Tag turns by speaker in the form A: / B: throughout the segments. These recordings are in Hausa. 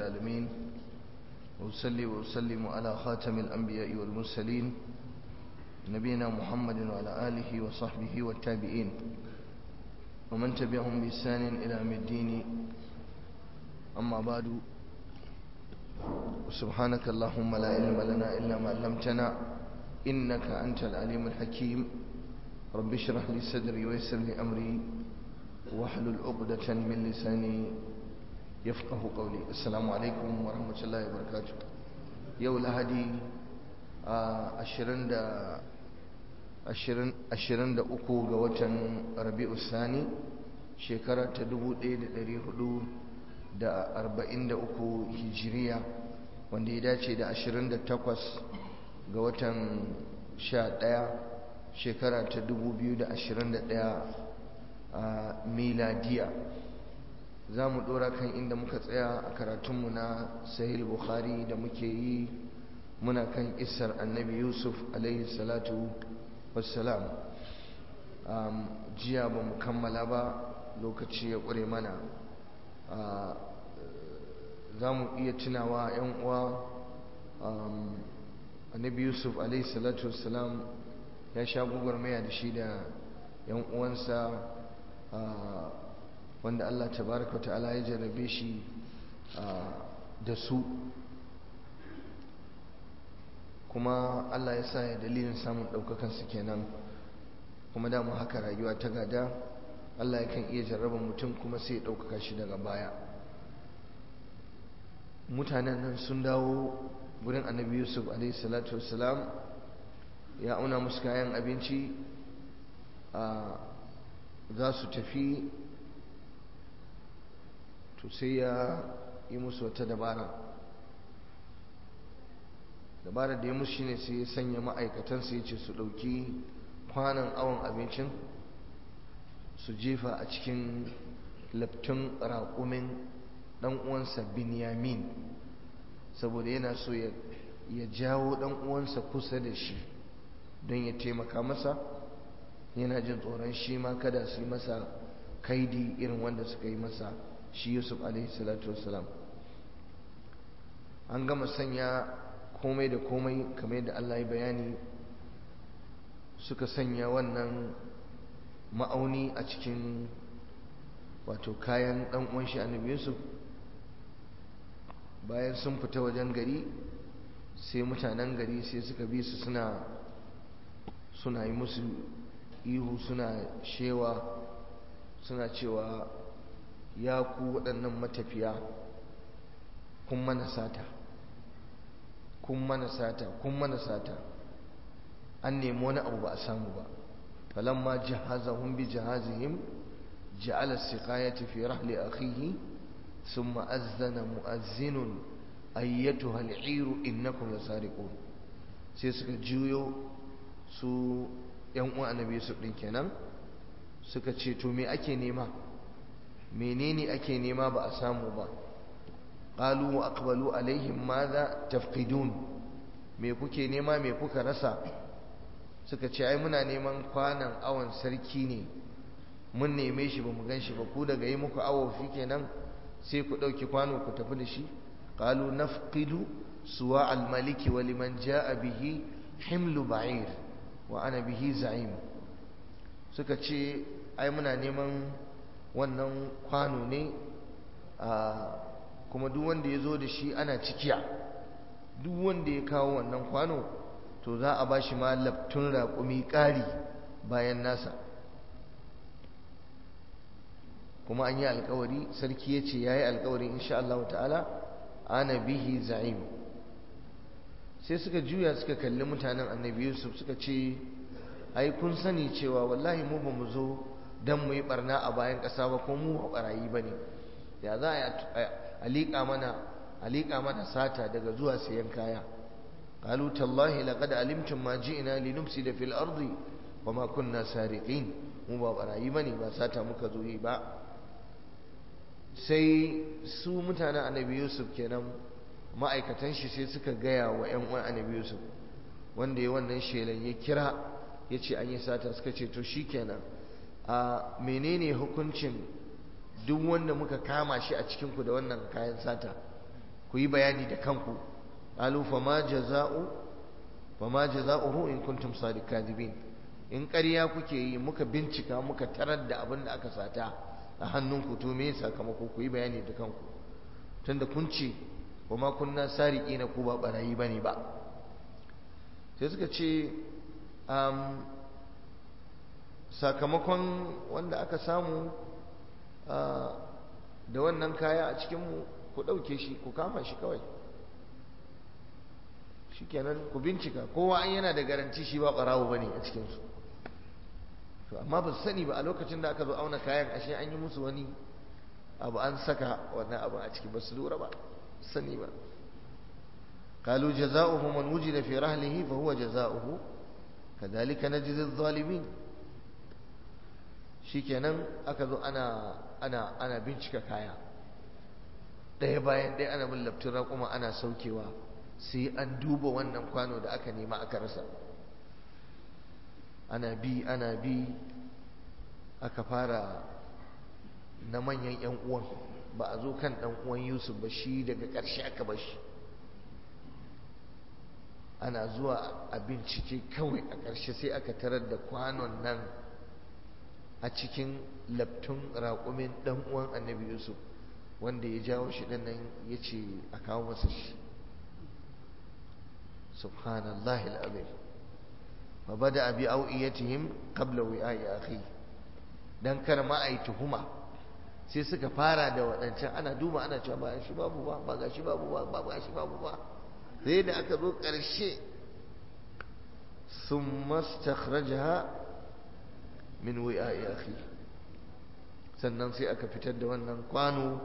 A: العالمين وأصلي وأسلم على خاتم الأنبياء والمرسلين نبينا محمد وعلى آله وصحبه والتابعين ومن تبعهم بإحسان إلى يوم الدين أما بعد سبحانك اللهم لا علم لنا إلا ما علمتنا إنك أنت العليم الحكيم رب اشرح لي صدري ويسر لي أمري واحلل عقدة من لساني يفقه قولي السلام عليكم ورحمة الله وبركاته يو لهدي أشرن دا ashirin da uku ga watan rabi'u sani shekara ta dubu ɗaya da ɗari hudu da arba'in da uku hijiriya wanda ya dace da ashirin da takwas ga watan sha ɗaya shekara ta dubu biyu da ashirin da ɗaya a miladiya za mu ɗora kan inda muka tsaya a karatunmu na sahil bukhari da muke yi muna kan isar annabi yusuf alaihi salatu wassalam jiya ba mu kammala ba lokaci ya ƙure mana za mu iya tunawa 'yan uwa annabi yusuf salatu wassalam ya sha maya da shi da 'yan uwansa wanda allah tabaraka wa ta'ala ya jarrabe shi da su kuma Allah ya sa ya dalilin samun ɗaukakansu kenan kuma dama haka rayuwa ta gada Allah yakan iya jarraba mutum kuma sai ya ɗaukaka shi daga baya mutanen nan sun dawo gurin annabi yusuf salatu wassalam ya auna musu kayan abinci a za su tafi to sai ya yi musu wata dabara dabarar da ya musu shine sai ya sanya ma'aikatansa ya ce su ɗauki kwanan awon abincin su jefa a cikin laftun raƙumin ɗan uwansa binyamin saboda yana so ya jawo ɗan uwansa kusa da shi don ya taimaka masa yana jin tsoron shi ma kada su yi masa kaidi irin wanda suka yi masa shi yusuf alaihi salatu wasalam an gama sanya komai da komai kamar yadda Allah ya bayani suka sanya wannan ma'auni a cikin wato kayan dan uwan shi annabi Yusuf bayan sun fita wajen gari sai mutanen gari sai suka bi su suna suna yi musu ihu suna shewa suna cewa ya ku waɗannan matafiya kun mana sata kun mana sata kun mana sata an nemi wani abu ba a samu ba falamma jahazahum bi jahazihim ja'ala siqayati fi rahli akhihi thumma azzana mu'azzinun ayyatuha al'iru innakum lasariqun sai suka juyo su yan uwan annabi su din kenan suka ce to me ake nema menene ake nema ba a samu ba qalu wa aqbalu alaihim madha tafqidun me kuke nema me kuka rasa suka ce ai muna neman kwanan awon sarki ne mun neme shi bamu gan shi ba ku daga yi muku awo kenan sai ku dauki kwano ku tafi da shi qalu nafqidu suwa al-maliki wa liman jaa bihi himlu ba'ir wa ana bihi za'im suka ce ai muna neman wannan kwano ne a kuma duk wanda ya zo da shi ana cikiya duk wanda ya kawo wannan kwano to za a ba shi ma laftun raƙumi ƙari bayan nasa kuma an yi alkawari sarki ya ce ya yi alkawari insha Allah ta'ala ana bihi za'im sai suka juya suka kalli mutanen annabi yusuf suka ce ai kun sani cewa wallahi mu ba mu zo don mu yi barna a bayan ƙasa ba ko mu ba barayi ba ne ya za a liƙa mana a liƙa mana sata daga zuwa sayan kaya qalu tallahi laqad alimtum ma ji'na linufsida fil ardi wama kunna sariqin mu ba barayi bane ba sata muka zo yi ba sai su mutanen annabi yusuf kenan ma'aikatan shi sai suka gaya wa ƴan uwan annabi yusuf wanda ya wannan shelan ya kira ya ce an yi sata suka ce to shikenan a menene hukuncin duk wanda muka kama shi a cikinku da wannan kayan sata ku yi bayani da kanku qalu fama jaza'u fama jaza'uhu in kuntum sadiqin in ƙarya kuke yi muka bincika muka tarar da abin da aka sata a hannunku to me sakamako ku yi bayani da kanku tunda kun ce kuma kunna sariki na ku ba barayi bane ba sai suka ce sakamakon wanda aka samu da wannan kaya a cikinmu ku ɗauke shi ku kama shi kawai shikenan ku bincika kowa an yana da garanti shi ba ɓarawo bane a cikinsu to amma ba su sani ba a lokacin da aka zo auna kayan ashe an yi musu wani abu an saka wannan abu a ciki ba su lura ba sani ba قالوا جزاؤه من وجد في رحله فهو جزاؤه كذلك نجزي الظالمين shikenan aka zo ana ana ana bincika kaya ɗaya bayan ɗaya ana bin laftin raƙuma ana saukewa sai an duba wannan kwano da aka nema aka rasa ana bi ana bi aka fara na manyan 'yan uwan ba a zo kan ɗan uwan yusuf ba shi daga ƙarshe aka ba shi ana zuwa a bincike kawai a ƙarshe sai aka tarar da kwanon nan a cikin laftun raƙumin ɗan uwan annabi yusuf wanda ya jawo shi ɗan nan ya ce a kawo masa shi subhanallah al'azim fa bada abi au'iyatihim qabla wi'a'i akhi dan kar ma ai tuhuma sai suka fara da waɗancan ana duba ana cewa ba shi babu ba ba ga shi babu ba ba ga shi babu ba sai da aka zo ƙarshe sun mastakhrajaha min wi'a'i akhi sannan sai aka fitar da wannan kwano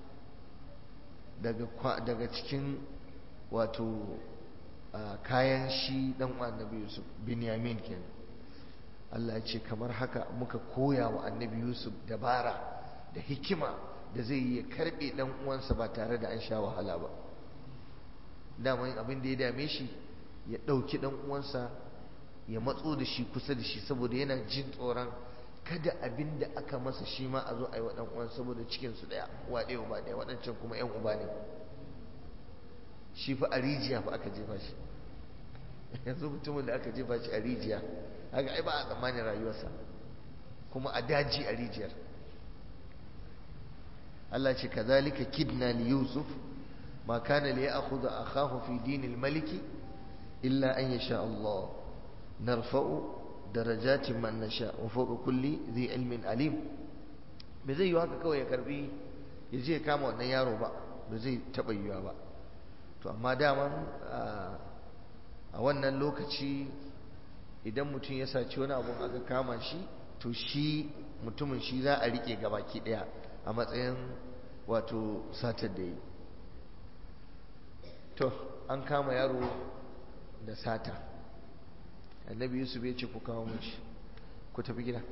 A: daga daga cikin wato kayan shi dan annabi Yusuf Binyamin kenan Allah ya ce kamar haka muka koya wa annabi Yusuf dabara da hikima da zai yi ya karbe dan uwansa ba tare da an sha wahala ba daman abin da ya dame shi ya ɗauki ɗan uwansa ya matso da shi kusa da shi saboda yana jin tsoron kada abin da aka masa shi ma a zo a yi wa ɗan uwansa saboda cikinsu ɗaya uwa ɗaya uba ɗaya waɗancan kuma ƴan uba ne shi fa a rijiya fa aka jefa shi yanzu mutumin da aka jefa shi a rijiya haka ai ba a tsammanin rayuwarsa kuma a daji a rijiyar Allah ce kazalika kidna li yusuf ما كان ليأخذ أخاه في دين الملك إلا أن يشاء الله نرفع درجات من نشاء وفوق كل ذي علم عليم بزي يوهaka kawai ya karbi ya je kama wannan yaro ba ba zai taɓa yiwa ba to amma daman a wannan lokaci idan mutum ya saci wani abu aka kama shi to shi mutumin shi za a rike gabaki ɗaya a matsayin wato satar da yi to an kama yaro da sata annabi yusuf ya ce ku kawo mashi ku tafi gida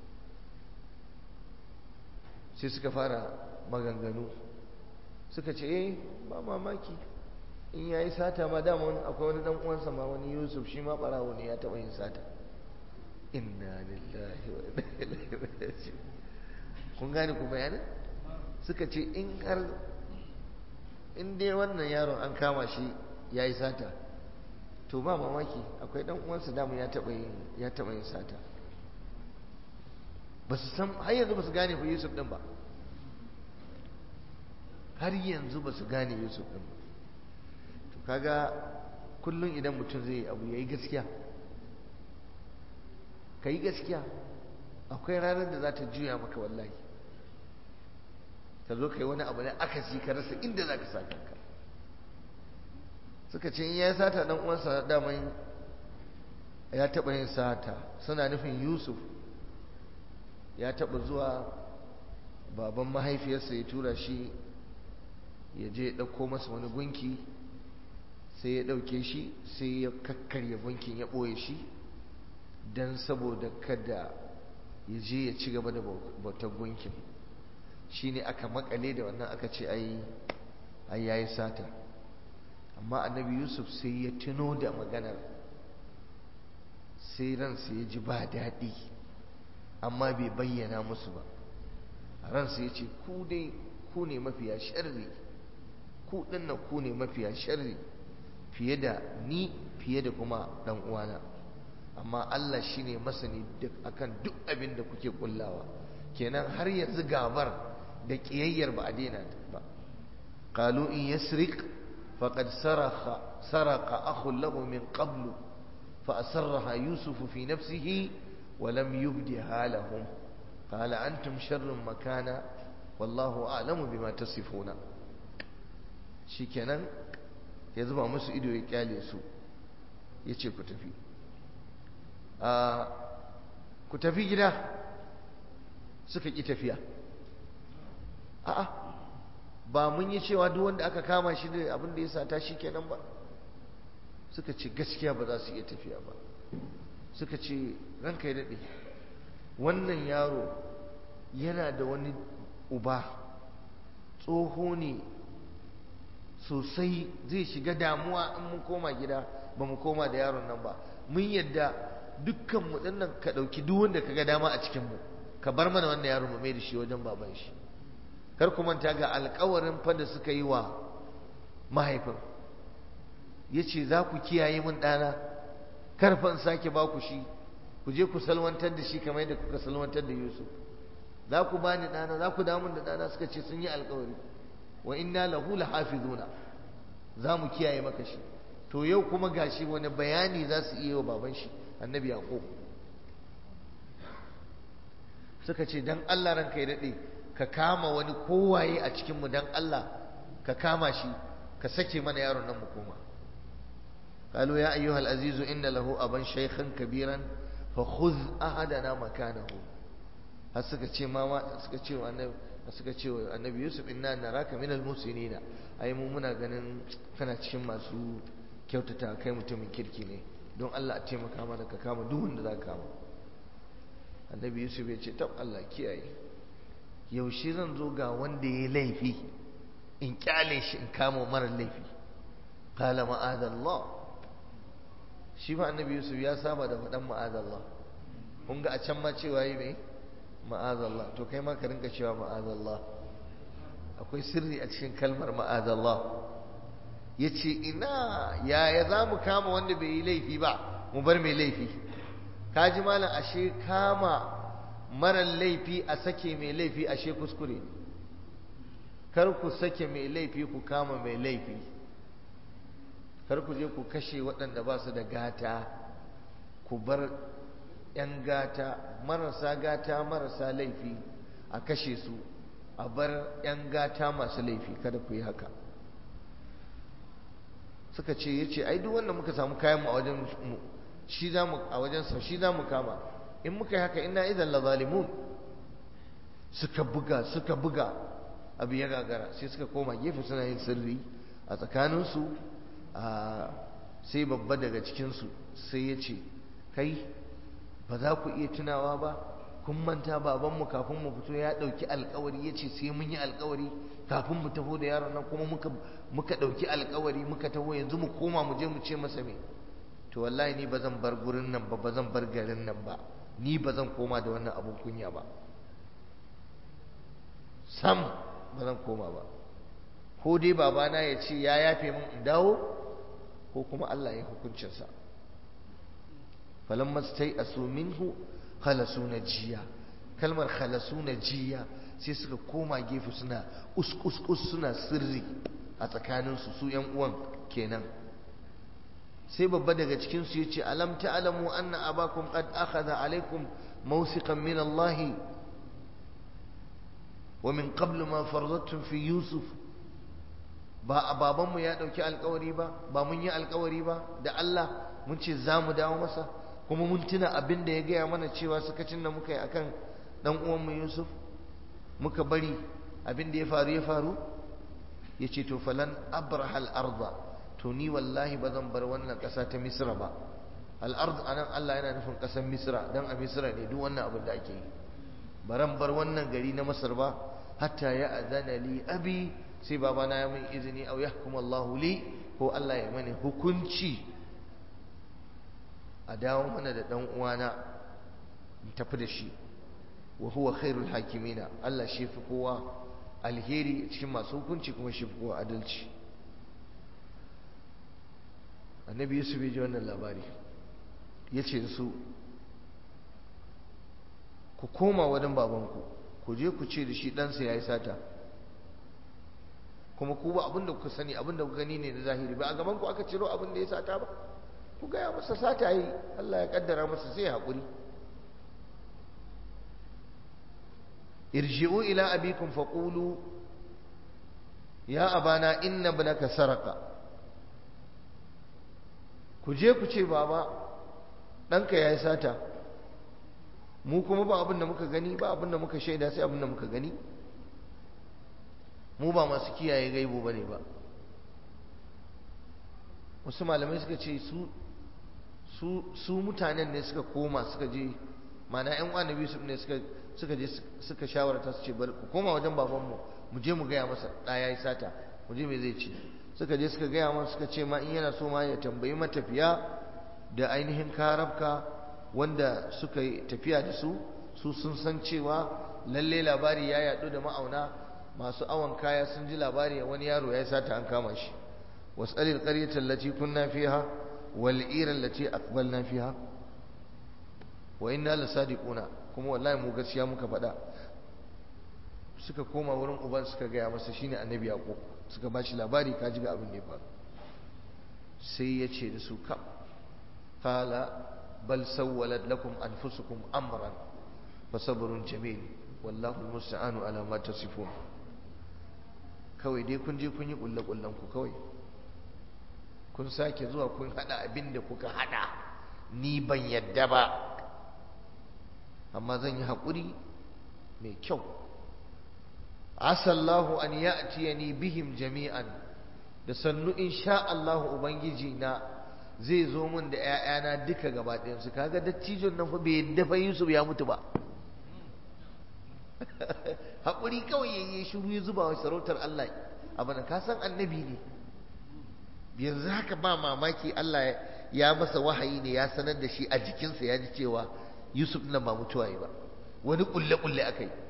A: sai suka fara maganganu suka ce eh ba mamaki in ya yi sata ma dama akwai wani dan uwansa ma wani yusuf shi ma barawo ne ya taɓa yin sata inna lillahi wa inna ilaihi raji'un kun gane ku bayanin suka ce in har in dai wannan yaron an kama shi ya yi sata to ba mamaki akwai dan uwansa damu ya taɓa yin ya taɓa yin sata ba su san har yanzu ba su gane fa Yusuf din ba har yanzu ba su gane Yusuf din ba to kaga kullum idan mutum zai yi abu yayi gaskiya ka yi gaskiya akwai ranar da za ta juya maka wallahi ka zo ka yi wani abu ne akasi ka rasa inda za ka sa kanka suka ce in ya sata dan uwansa daman ya taɓa yin sata suna nufin yusuf ya taɓa zuwa baban mahaifiyarsa ya tura shi ya je ya ɗauko masa wani gunki sai ya ɗauke shi sai ya kakkarya gunkin ya ɓoye shi don saboda kada ya je ya ci gaba da bautar gunkin shi ne aka makale da wannan aka ce ai yayi sata amma annabi yusuf sai ya tuno da maganar sai ransa ya ji ba daɗi amma bai bayyana musu ba ransa ya ce ku dai ku ne mafiya sharri ku dinnan ku ne mafiya sharri fiye da ni fiye da kuma dan uwana amma Allah shine masani duk akan duk abin da kuke kullawa kenan har yanzu gabar da kiyayyar ba a daina ba qalu in yasriq faqad sarakha saraka akhun lahu min qablu fa asarraha yusuf fi nafsihi wa lam yubdiha lahum qala antum sharrun makana wallahu a'lamu bima tasifuna shikenan ya zuba musu ido ya kyale su yace ku tafi ku tafi gida suka ƙi tafiya a'a ba mun yi cewa duk wanda aka kama shi da abin da ya sata shi kenan ba suka ce gaskiya ba za su iya tafiya ba suka ce ranka ya daɗe wannan yaro yana da wani uba tsoho ne sosai zai shiga damuwa in mun koma gida ba mu koma da yaron nan ba mun yadda dukkan mu dinnan ka dauki duk wanda kaga dama a cikin mu ka bar mana wannan yaro mu mai da shi wajen baban shi kar ku manta ga alƙawarin fa da suka yi wa mahaifin yace za ku kiyaye min ɗana kar fa in sake ba ku shi ku je ku salwantar da shi kamar yadda kuka salwantar da Yusuf za ku bani ɗana za ku damun da ɗana suka ce sun yi alƙawari wa inna lahu lahafizuna za mu kiyaye maka shi to yau kuma gashi wani bayani za su iya wa baban shi annabi yaqub suka ce dan Allah ranka ya dade ka kama wani kowaye a cikin mu dan Allah ka kama shi ka sake mana yaron nan mu koma قالوا يا أيها العزيز إن له أبا شيخا كبيرا فخذ أحدنا مكانه har suka ce ma suka ce wa annabi suka ce wa annabi Yusuf inna naraka minal musinina ai mu muna ganin kana cikin masu kyautata kai mutumin kirki ne don Allah a taimaka mana ka kama duk wanda za ka kama annabi Yusuf ya ce tab Allah kiyaye yaushe zan zo ga wanda ya laifi in kyale shi in kama mara laifi qala ma'adallah shi ma annabi Yusuf ya saba da faɗan ma'adallah kun ga a can ma cewa yi mai ma'azallah to kai ma ka rinka cewa ma'azallah akwai sirri a cikin kalmar ma'azallah ya ce ina yaya za mu kama wanda bai yi laifi ba mu bar mai laifi ka ji malam ashe kama marar laifi a sake mai laifi ashe kuskure kar ku sake mai laifi ku kama mai laifi kar ku je ku kashe waɗanda ba su da gata ku bar 'yan gata marasa gata marasa laifi a kashe su a bar 'yan gata masu laifi kada ku yi haka suka ce ya ce ai duk wanda muka samu kayan mu a wajen mu shi za mu a wajen sa shi za mu kama in muka yi haka ina idan la zalimun suka buga suka buga abu ya gagara sai suka koma gefe suna yin sirri a tsakaninsu sai babba daga cikinsu sai ya ce kai ba za ku iya tunawa ba kun manta babanmu kafin mu fito ya ɗauki alkawari ya ce sai mun yi alkawari kafin mu taho da yaron nan kuma muka muka ɗauki alkawari muka taho yanzu mu koma mu je mu ce masa me to wallahi ni ba zan bar gurin nan ba ba zan bar garin nan ba ni ba zan koma da wannan abun kunya ba sam ba zan koma ba ko dai babana ya ce ya yafe min in dawo ko kuma Allah ya hukuncinsa falamma stai asu minhu khalasu najiya kalmar khalasu najiya sai suka koma gefe suna uskus suna sirri a tsakaninsu su yan uwan kenan sai babba daga cikin su yace alam ta'lamu anna abakum qad akhadha alaykum mawsiqan min Allah wa min qablu ma faradtum fi yusuf ba babanmu ya dauki alkawari ba ba mun yi alkawari ba da Allah mun ce za mu dawo masa kuma mun tuna abin da ya gaya mana cewa sakacin da muka yi akan dan uwanmu Yusuf muka bari abin da ya faru ya faru ya ce to falan abrahal arda to ni wallahi ba zan bar wannan ƙasa ta misra ba al'ard anan Allah yana nufin ƙasar misra dan a misra ne duk wannan abin da ake yi baran bar wannan gari na masar ba hatta ya azana li abi sai babana ya min izini au yahkum Allahu li ko Allah ya mani hukunci a dawo mana da ɗan uwana in tafi da shi wa huwa khairul hakimina Allah shi fi kowa alheri cikin masu hukunci kuma shi fi kowa adalci annabi yusuf ya ji wannan labari ya ce su ku koma wajen babanku ku je ku ce da shi ɗansa ya yi sata kuma ku ba abinda kuka sani abinda kuka gani ne na zahiri ba a gaban ku aka ciro abin da ya sata ba ku gaya masa sata yi Allah ya kaddara masa sai ya haƙuri irji'u ila abikum faqulu ya abana inna ibnaka saraka ku je ku ce baba ɗanka ya yi sata mu kuma ba abin da muka gani ba abin da muka shaida sai abin da muka gani mu ba masu kiyaye gaibo ba ne ba wasu malamai suka ce su mutanen ne suka koma suka je mana yan uwa nabi ne suka je suka shawarta su ce bari ku koma wajen babanmu mu je mu gaya masa ɗaya ya sata mu je me zai ce suka je suka gaya masa suka ce ma in yana so ma ya tambayi matafiya da ainihin karabka wanda suka yi tafiya da su su sun san cewa lalle labari ya yaɗu da ma'auna masu awon kaya sun ji labari wani yaro ya sata an kama shi wasalil qaryatan allati kunna fiha wal ira allati aqbalna fiha wa inna lasadiquna kuma wallahi mu gaskiya muka faɗa suka koma wurin uban suka gaya masa shine annabi yaqub suka bashi labari ka ji ga abin da ya faru sai ya ce da su ka qala bal sawwalat lakum anfusukum amran fasabrun jamil wallahu almusta'anu ala ma tasifun kawai dai kun je kun yi kulle kullen ku kawai kun sake zuwa kun hada abin da kuka hada ni ban yadda ba amma zan yi haƙuri mai kyau asallahu an ya'tiyani bihim jami'an da sannu insha Allah ubangiji na zai zo min da ƴaƴana duka gaba ɗayansu kaga dattijon nan fa bai yadda fa Yusuf ya mutu ba haƙuri kawai yayi shiru ya zuba wa sarautar Allah abin ka san annabi ne yanzu haka ba mamaki Allah ya masa wahayi ne ya sanar da shi a jikinsa ya ji cewa Yusuf nan ba mutuwa ba wani kulle-kulle aka yi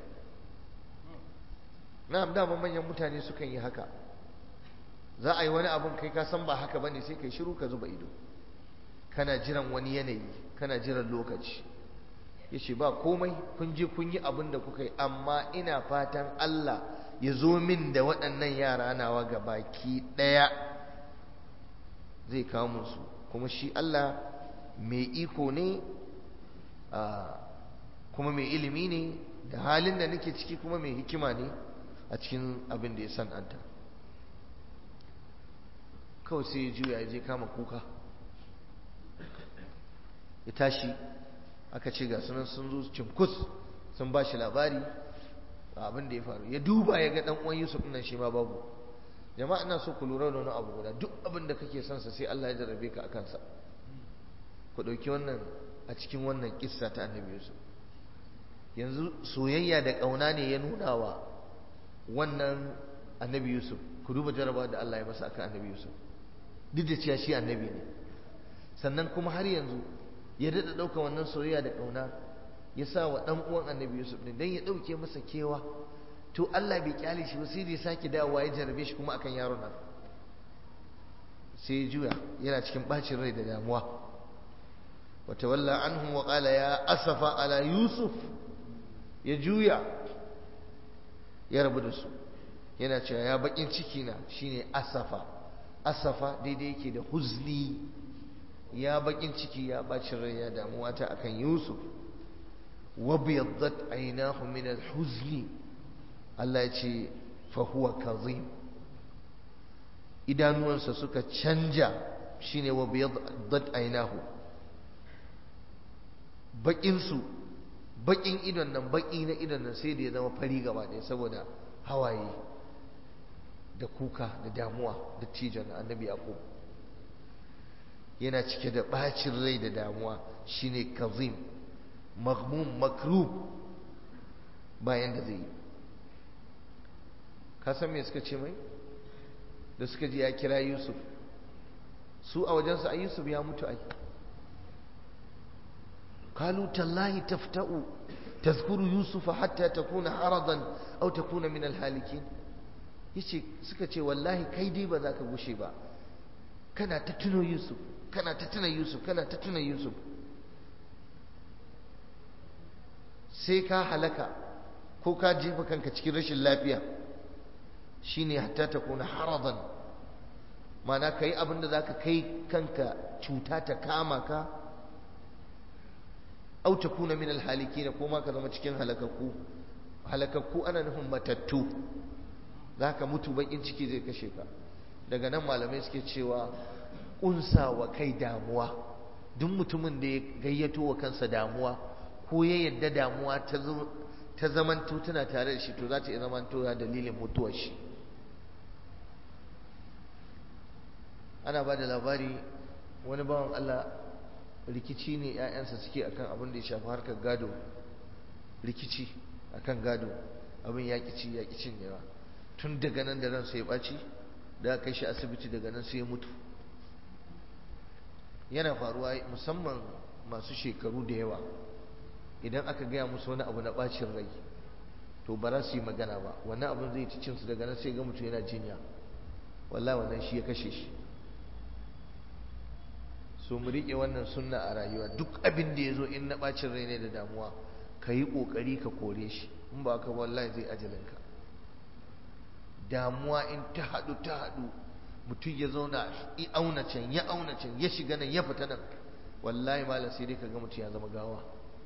A: na'am dama manyan mutane sukan yi haka za a yi wani abun kai ka san ba haka bane sai kai shiru ka zuba ido kana jiran wani yanayi kana jiran lokaci yace ba komai kun je kun yi abin da kuka yi amma ina fatan Allah ya zo min da waɗannan yara nawa ga baki ɗaya zai kawo musu kuma shi Allah mai iko ne kuma mai ilimi ne da halin da nake ciki kuma mai hikima ne a cikin abin da ya san'anta kawai sai ya juya ya je kama kuka ya tashi aka ce ga sunan sun zo cinkus sun ba shi labari abin da ya faru ya duba ya ga dan uwan Yusuf nan shi ma babu jama'a ina so ku lura da wani abu guda duk abin da kake son sa sai Allah ya jarrabe ka akan sa ku dauki wannan a cikin wannan kissa ta Annabi Yusuf yanzu soyayya da kauna ne ya nuna wa wannan Annabi Yusuf ku duba jarraba da Allah ya masa akan Annabi Yusuf duk da cewa shi annabi ne sannan kuma har yanzu ya daɗa ɗauka wannan soyayya da ƙauna ya sa wa ɗan uwan annabi yusuf ne don ya ɗauke masa kewa to allah bai kyale shi ba sai da ya sake dawowa ya jarabe shi kuma akan yaron nan sai ya juya yana cikin ɓacin rai da damuwa wata walla anhum wa qala ya asafa ala yusuf ya juya ya rabu da su yana cewa ya bakin ciki na shine asafa asafa daidai yake da huzni ya bakin ciki ya bacin rai ya damuwa ta akan Yusuf wa biyaddat aynahu min al-huzni Allah ya ce fa huwa kazim idanuwansa suka canja shine wa biyaddat aynahu bakin su bakin idon nan baki na idon nan sai da ya zama fari gaba ɗaya saboda hawaye da kuka da damuwa da tijon annabi yaqub yana cike da bacin rai da damuwa shine kazim maghmum makrub bayan da zai yi ka san me suka ce mai da suka ji ya kira yusuf su a wajensu a yusuf ya mutu ai kalu tallahi tafta'u tazkuru yusufa hatta takuna haradan aw takuna min alhalikin yace suka ce wallahi kai dai ba za ka gushe ba kana ta tuno yusuf kana ta tuna yusuf kana ta tuna yusuf sai ka halaka ko ka jefa kanka cikin rashin lafiya shine hatta ta kuna haradan mana ka yi abinda za ka kai kanka cuta ta kama ka au ta kuna min alhaliki na koma ka zama cikin halakakku halakakku ana nufin matattu za ka mutu bakin ciki zai kashe ka daga nan malamai suke cewa ƙunsa wa kai damuwa duk mutumin da ya gayyato wa kansa damuwa ko ya yadda damuwa ta zamanto tana tare da shi to za ta iya zamanto ya dalilin mutuwar shi ana ba da labari wani bawan Allah rikici ne 'ya'yansa suke akan abin da ya shafi harkar gado rikici akan gado abin yaƙici yaƙicin yawa tun daga nan da ran sai ɓaci da kai shi asibiti daga nan sai ya mutu yana faruwa musamman masu shekaru da yawa idan aka gaya musu wani abu na ɓacin rai to ba za su yi magana ba wannan abin zai ci cinsu daga nan sai ga mutu yana jinya wallah wannan shi ya kashe shi so mu riƙe wannan sunna a rayuwa duk abin da ya zo in na ɓacin rai ne da damuwa ka yi ƙoƙari ka kore shi in ba ka wallahi zai ajalinka damuwa in ta haɗu ta haɗu mutum ya zauna i auna can ya auna can ya shiga nan ya fita nan wallahi malam sai dai ka ga mutum ya zama gawa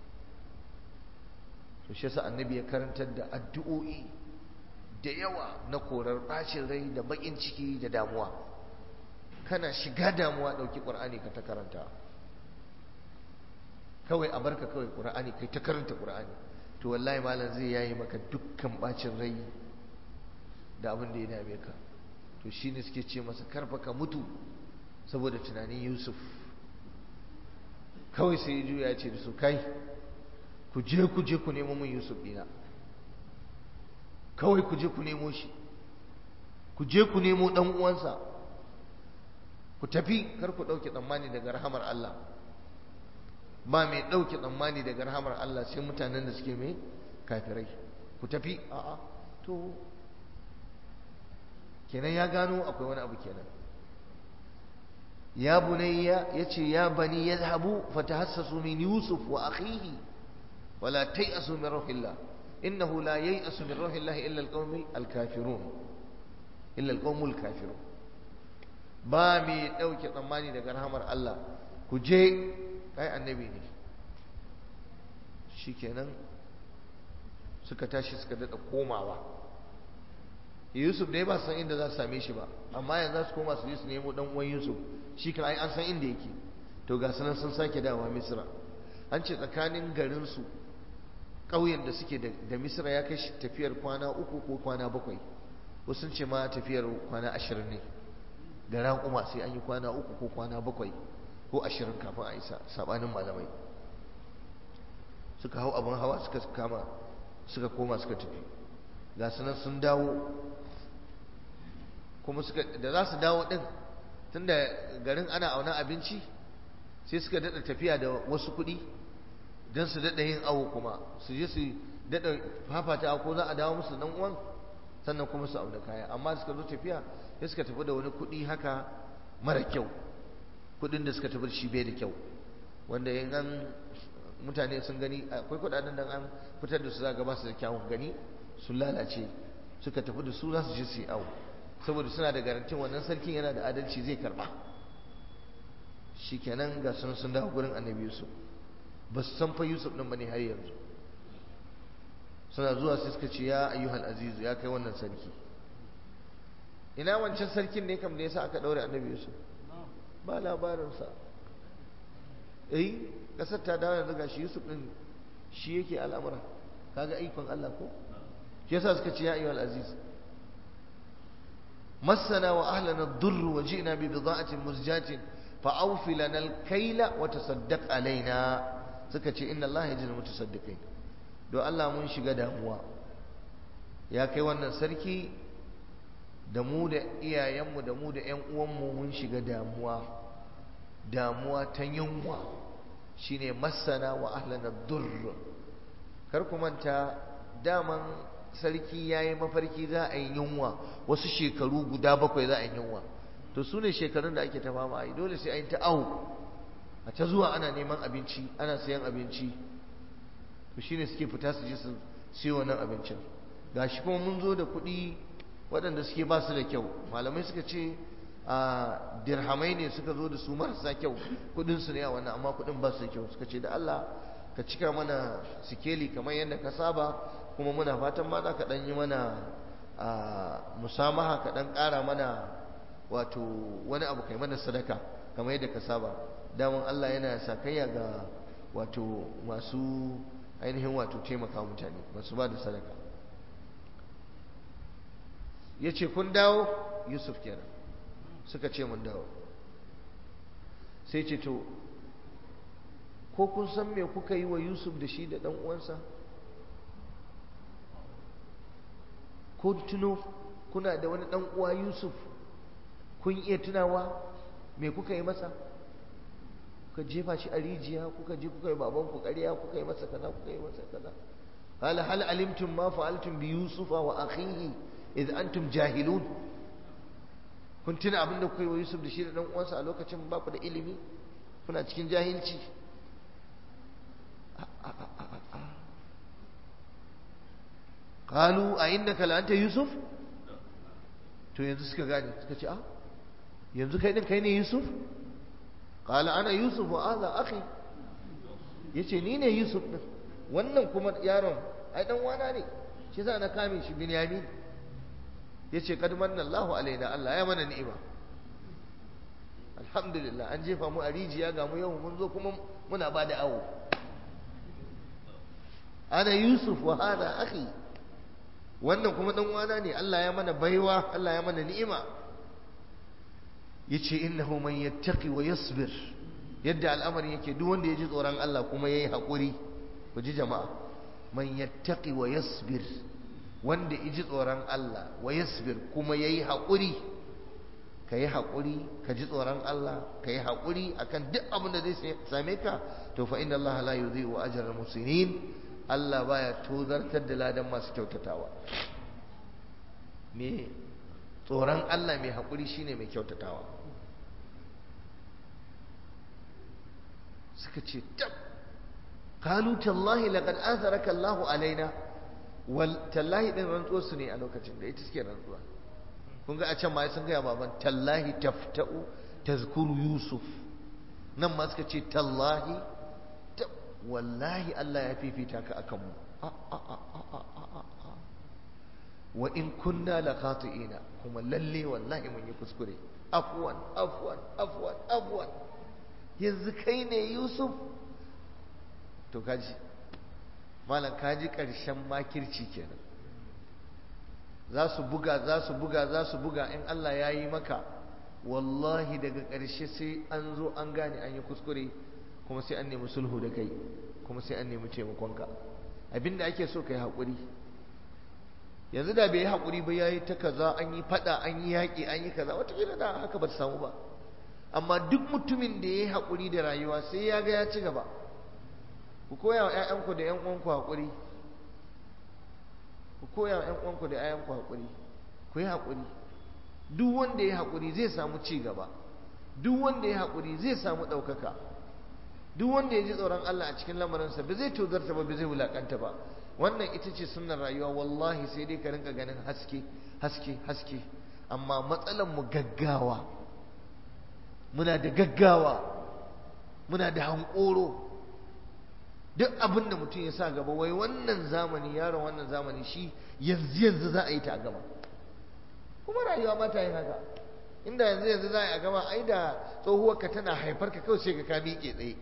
A: to shi yasa annabi ya karantar da addu'o'i da yawa na korar ɓacin rai da baƙin ciki da damuwa kana shiga damuwa ɗauki ƙur'ani ka ta karanta kawai a barka kawai ƙur'ani kai ta karanta ƙur'ani to wallahi malam zai yayi maka dukkan ɓacin rai da abin da ya dame ka to shine suke ce masa karfa ka mutu saboda tunanin yusuf kawai sai ya juya ya ce da su kai ku je ku je ku nemo min yusuf ɗina kawai ku je ku nemo shi ku je ku nemo ɗan uwansa ku tafi kar ku ɗauke tsammani daga rahamar Allah ba mai ɗauke tsammani daga rahamar Allah sai mutanen da suke mai kafirai ku tafi a'a to kenan ya gano akwai wani abu kenan ya bunayya yace ya bani yadhhabu fatahassasu min yusuf wa akhihi wala tayasu min ruhillah innahu la yayasu min ruhillah illa alqawmul alkafirun illa alqawmul kafirun ba mai dauke tsammani daga rahamar Allah ku je kai annabi ne shikenan suka tashi suka dada komawa Yusuf dai ba san inda za su same shi ba amma yanzu za su koma su je su nemo dan uwan Yusuf shi kan ai an san inda yake to ga sanan sun sake dawowa Misra an ce tsakanin garin su ƙauyen da suke da Misra ya kai tafiyar kwana uku ko kwana bakwai wasu sun ce ma tafiyar kwana ashirin ne da raƙuma sai an yi kwana uku ko kwana bakwai ko ashirin kafin a isa sabanin malamai suka hau abin hawa suka kama suka koma suka tafi ga sunan sun dawo kuma suka da za su dawo din tunda garin ana auna abinci sai suka dada tafiya da wasu kuɗi don su dada yin awo kuma su je su dada fafata ko za a dawo musu dan uwan sannan kuma su auna kaya amma suka zo tafiya sai suka tafi da wani kuɗi haka mara kyau kuɗin da suka tafi shi bai da kyau wanda yin an mutane sun gani akwai kuɗaɗen da an fitar da su za ga ba su da kyawun gani sun lalace suka tafi da su za su je su yi awo saboda suna da garantin wannan sarkin yana da adalci zai karba shikenan ga sun sun dawo gurin annabi yusuf ba su san fa yusuf din bane har yanzu suna zuwa sai suka ce ya ayyuhal azizu ya kai wannan sarki ina wancan sarkin ne kam da yasa aka daure annabi yusuf ba labarinsa eh kasar ta dawo yanzu gashi yusuf din shi yake al'amura kaga ikon Allah ko shi yasa suka ce ya ayyuhal aziz مسنا وأهلنا الضر وجئنا ببضاعة مزجاة فأوف لنا الكيل وتصدق علينا سكتي إن الله يجزي المتصدقين دو الله من shiga damuwa ya kai wannan sarki da mu da iyayenmu da mu da ƴan uwanmu mun shiga damuwa damuwa ta yunwa shine masana wa ahlana durr kar ku manta daman sarki ya yi mafarki za a yi yunwa wasu shekaru guda bakwai za a yi yunwa to su ne shekarun da ake ta fama a yi dole sai a yi ta awo a ta zuwa ana neman abinci ana sayan abinci to shine suke fita su je su siyo wannan abincin gashi kuma mun zo da kuɗi waɗanda suke ba su da kyau malamai suka ce a dirhamai ne suka zo da su marasa kyau kuɗin su ne a wannan amma kuɗin ba su da kyau suka ce da Allah ka cika mana sikeli kamar yadda ka saba kuma muna fatan ma za ka ɗan yi mana musamaha ka ɗan ƙara mana wato wani abu kai mana sadaka kamar yadda ka saba daman Allah yana sakayya ga wato masu ainihin wato taimaka mutane masu ba da sadaka ya ce kun dawo yusuf kenan suka ce mun dawo sai ce to ko kun san me kuka yi wa yusuf da shi da ɗan uwansa ko tuno kuna da wani ɗan uwa yusuf kun iya tunawa me kuka yi masa kuka jefa shi a rijiya kuka je kuka yi baban ku ƙarya kuka yi masa kaza kuka yi masa kaza hal hal alimtum ma fa'altum bi yusufa wa akhihi id antum jahilun kun tuna abin da kuka yi wa yusuf da shi da dan uwansa a lokacin ba ku da ilimi kuna cikin jahilci qalu a innaka la anta yusuf to yanzu suka gane suka ce a yanzu kai din kai ne yusuf qala ana yusuf wa hadha akhi yace ni ne yusuf din wannan kuma yaron ai dan wana ne shi yasa na kame shi binyamin yace kad manna Allahu alaina Allah ya mana ni'ima alhamdulillah an jefa mu a rijiya ga mu yau mun zo kuma muna ba da awo ana yusuf wa hadha akhi wannan kuma dan wana ne Allah ya mana baiwa Allah ya mana ni'ima yace innahu man yattaqi wa yasbir yadda al'amarin yake duk wanda ya ji tsoron Allah kuma yayi hakuri ku ji jama'a man yattaqi wa yasbir wanda ya ji tsoron Allah wa yasbir kuma yayi hakuri ka yi haƙuri ka ji tsoron Allah ka yi haƙuri akan duk abin da zai same ka to fa inna Allah la yudhi'u ajra al-muslimin Allah baya tozartar da ladan masu kyautatawa me tsoron Allah mai haƙuri shine mai kyautatawa suka ce tab qalu tallahi laqad atharaka Allah alaina wal tallahi din rantsuwar su ne a lokacin da ita suke rantsuwa kun ga a can ma sun gaya baban tallahi tafta'u tazkuru yusuf nan ma suka ce tallahi wallahi Allah ya fifita ka akan mu wa in kunna la khati'ina kuma lalle wallahi mun yi kuskure afwan afwan afwan afwan yanzu kai ne yusuf to kaji malam kaji karshen makirci kenan za su buga za su buga za su buga in Allah ya yi maka wallahi daga ƙarshe sai an zo an gane an yi kuskure kuma sai an nemi sulhu da kai kuma sai an nemi taimakonka abinda ake so ka yi haƙuri yanzu da bai yi haƙuri ba ya yi ta kaza an yi faɗa an yi yaƙi an yi kaza watakila da haka ba ta samu ba amma duk mutumin da ya yi haƙuri da rayuwa sai ya ga ya ci gaba ku koya wa 'ya'yanku da 'yan uwanku haƙuri ku koya wa 'yan uwanku da 'ya'yanku haƙuri ku yi haƙuri duk wanda ya haƙuri zai samu ci gaba duk wanda ya haƙuri zai samu ɗaukaka duk wanda ya ji tsoron Allah a cikin lamarinsa ba zai tozarta ba ba zai wulaƙanta ba wannan ita ce sunnar rayuwa wallahi sai dai ka rinka ganin haske haske haske amma matsalar mu gaggawa muna da gaggawa muna da hankoro duk abin da mutum ya sa gaba wai wannan zamani yaron wannan zamani shi yanzu yanzu za a yi ta a gaba kuma rayuwa ba ta yin haka inda yanzu yanzu za a yi a gaba ai da tsohuwar ka tana haifar ka kawai sai ka ka miƙe tsaye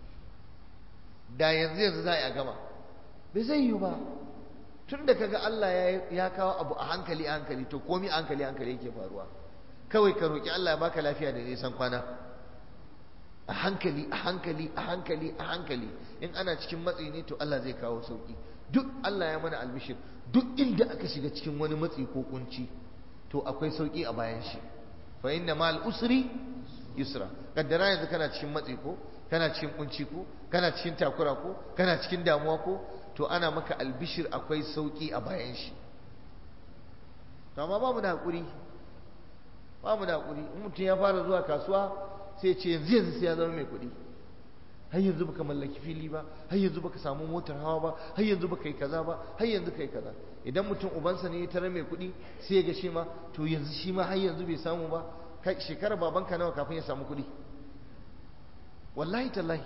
A: da yanzu yanzu za a yi a gaba bai zai yi ba tun da kaga Allah ya kawo abu a hankali a hankali to komi a hankali hankali yake faruwa kawai ka roƙi Allah ya baka lafiya da nisan kwana a hankali a hankali a hankali a hankali in ana cikin matsi ne to Allah zai kawo sauki duk Allah ya mana albishir duk inda aka shiga cikin wani matsi ko kunci to akwai sauki a bayan shi fa inna ma'al usri yusra kaddara yanzu kana cikin matsi ko kana cikin kunci ko kana cikin takura ko kana cikin damuwa ko to ana maka albishir akwai sauki a bayan shi to amma babu da hakuri ba mu da hakuri in mutum ya fara zuwa kasuwa sai ce yanzu yanzu sai ya zama mai kuɗi har yanzu baka mallaki fili ba har yanzu baka samu motar hawa ba har yanzu baka yi kaza ba har yanzu kai kaza idan mutum ubansa ne ya tare mai kuɗi sai ya ga shi ma to yanzu shi ma har yanzu bai samu ba kai shekara babanka nawa kafin ya samu kuɗi wallahi tallahi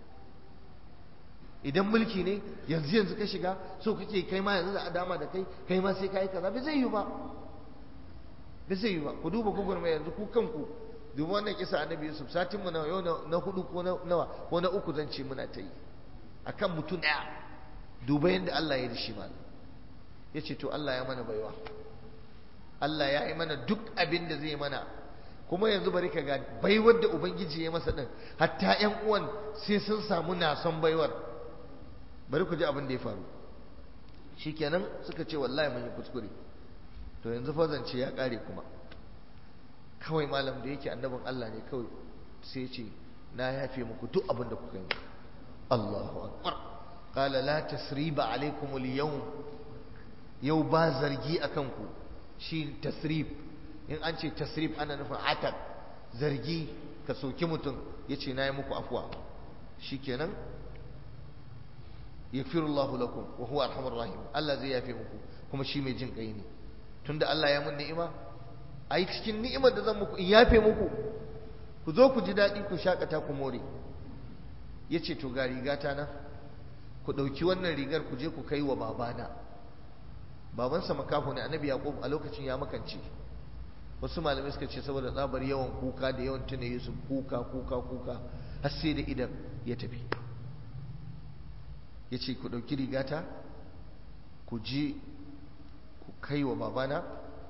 A: idan mulki ne yanzu yanzu ka shiga so kake kai ma yanzu da adama da kai kai ma sai kai kaza bai zai yi ba bai zai yi ba ku duba gugurma yanzu ku kanku duba wannan kisa annabi yusuf satin mu na yau na hudu ko na nawa ko na uku zan ce muna ta yi akan mutum daya duba yadda Allah ya yi shi malam yace to Allah ya mana baiwa Allah ya yi mana duk abin da zai mana kuma yanzu bari ka ga baiwar da ubangiji ya masa din hatta ƴan uwan sai sun samu nason baiwar bari ku ji abin da ya faru shikenan suka ce wallahi mun yi kuskure to yanzu fa zance ya kare kuma kawai malam da yake annabin Allah ne kawai sai ce na yafe muku duk abin da kuka yi Allahu akbar qala la tasriba alaikum al-yawm yau ba zargi akan ku shi tasrib in an ce tasrib ana nufin atab zargi ka soki mutum yace na yi muku afwa shikenan yaghfirullahu lakum wa huwa arhamur rahim Allah zai yafe muku kuma shi mai jin kai ne tunda Allah ya mun ni'ima ai cikin ni'imar da zan muku in yafe muku ku zo ku ji daɗi ku shakata ku more yace to ga rigata na ku ɗauki wannan rigar ku je ku kai wa babana babansa makaho ne annabi yaqub a lokacin ya makance wasu malamai suka ce saboda tsabar yawan kuka da yawan tuna yusuf kuka kuka kuka har sai da idan ya tafi ya ce ku ɗauki rigata ku je ku kai wa babana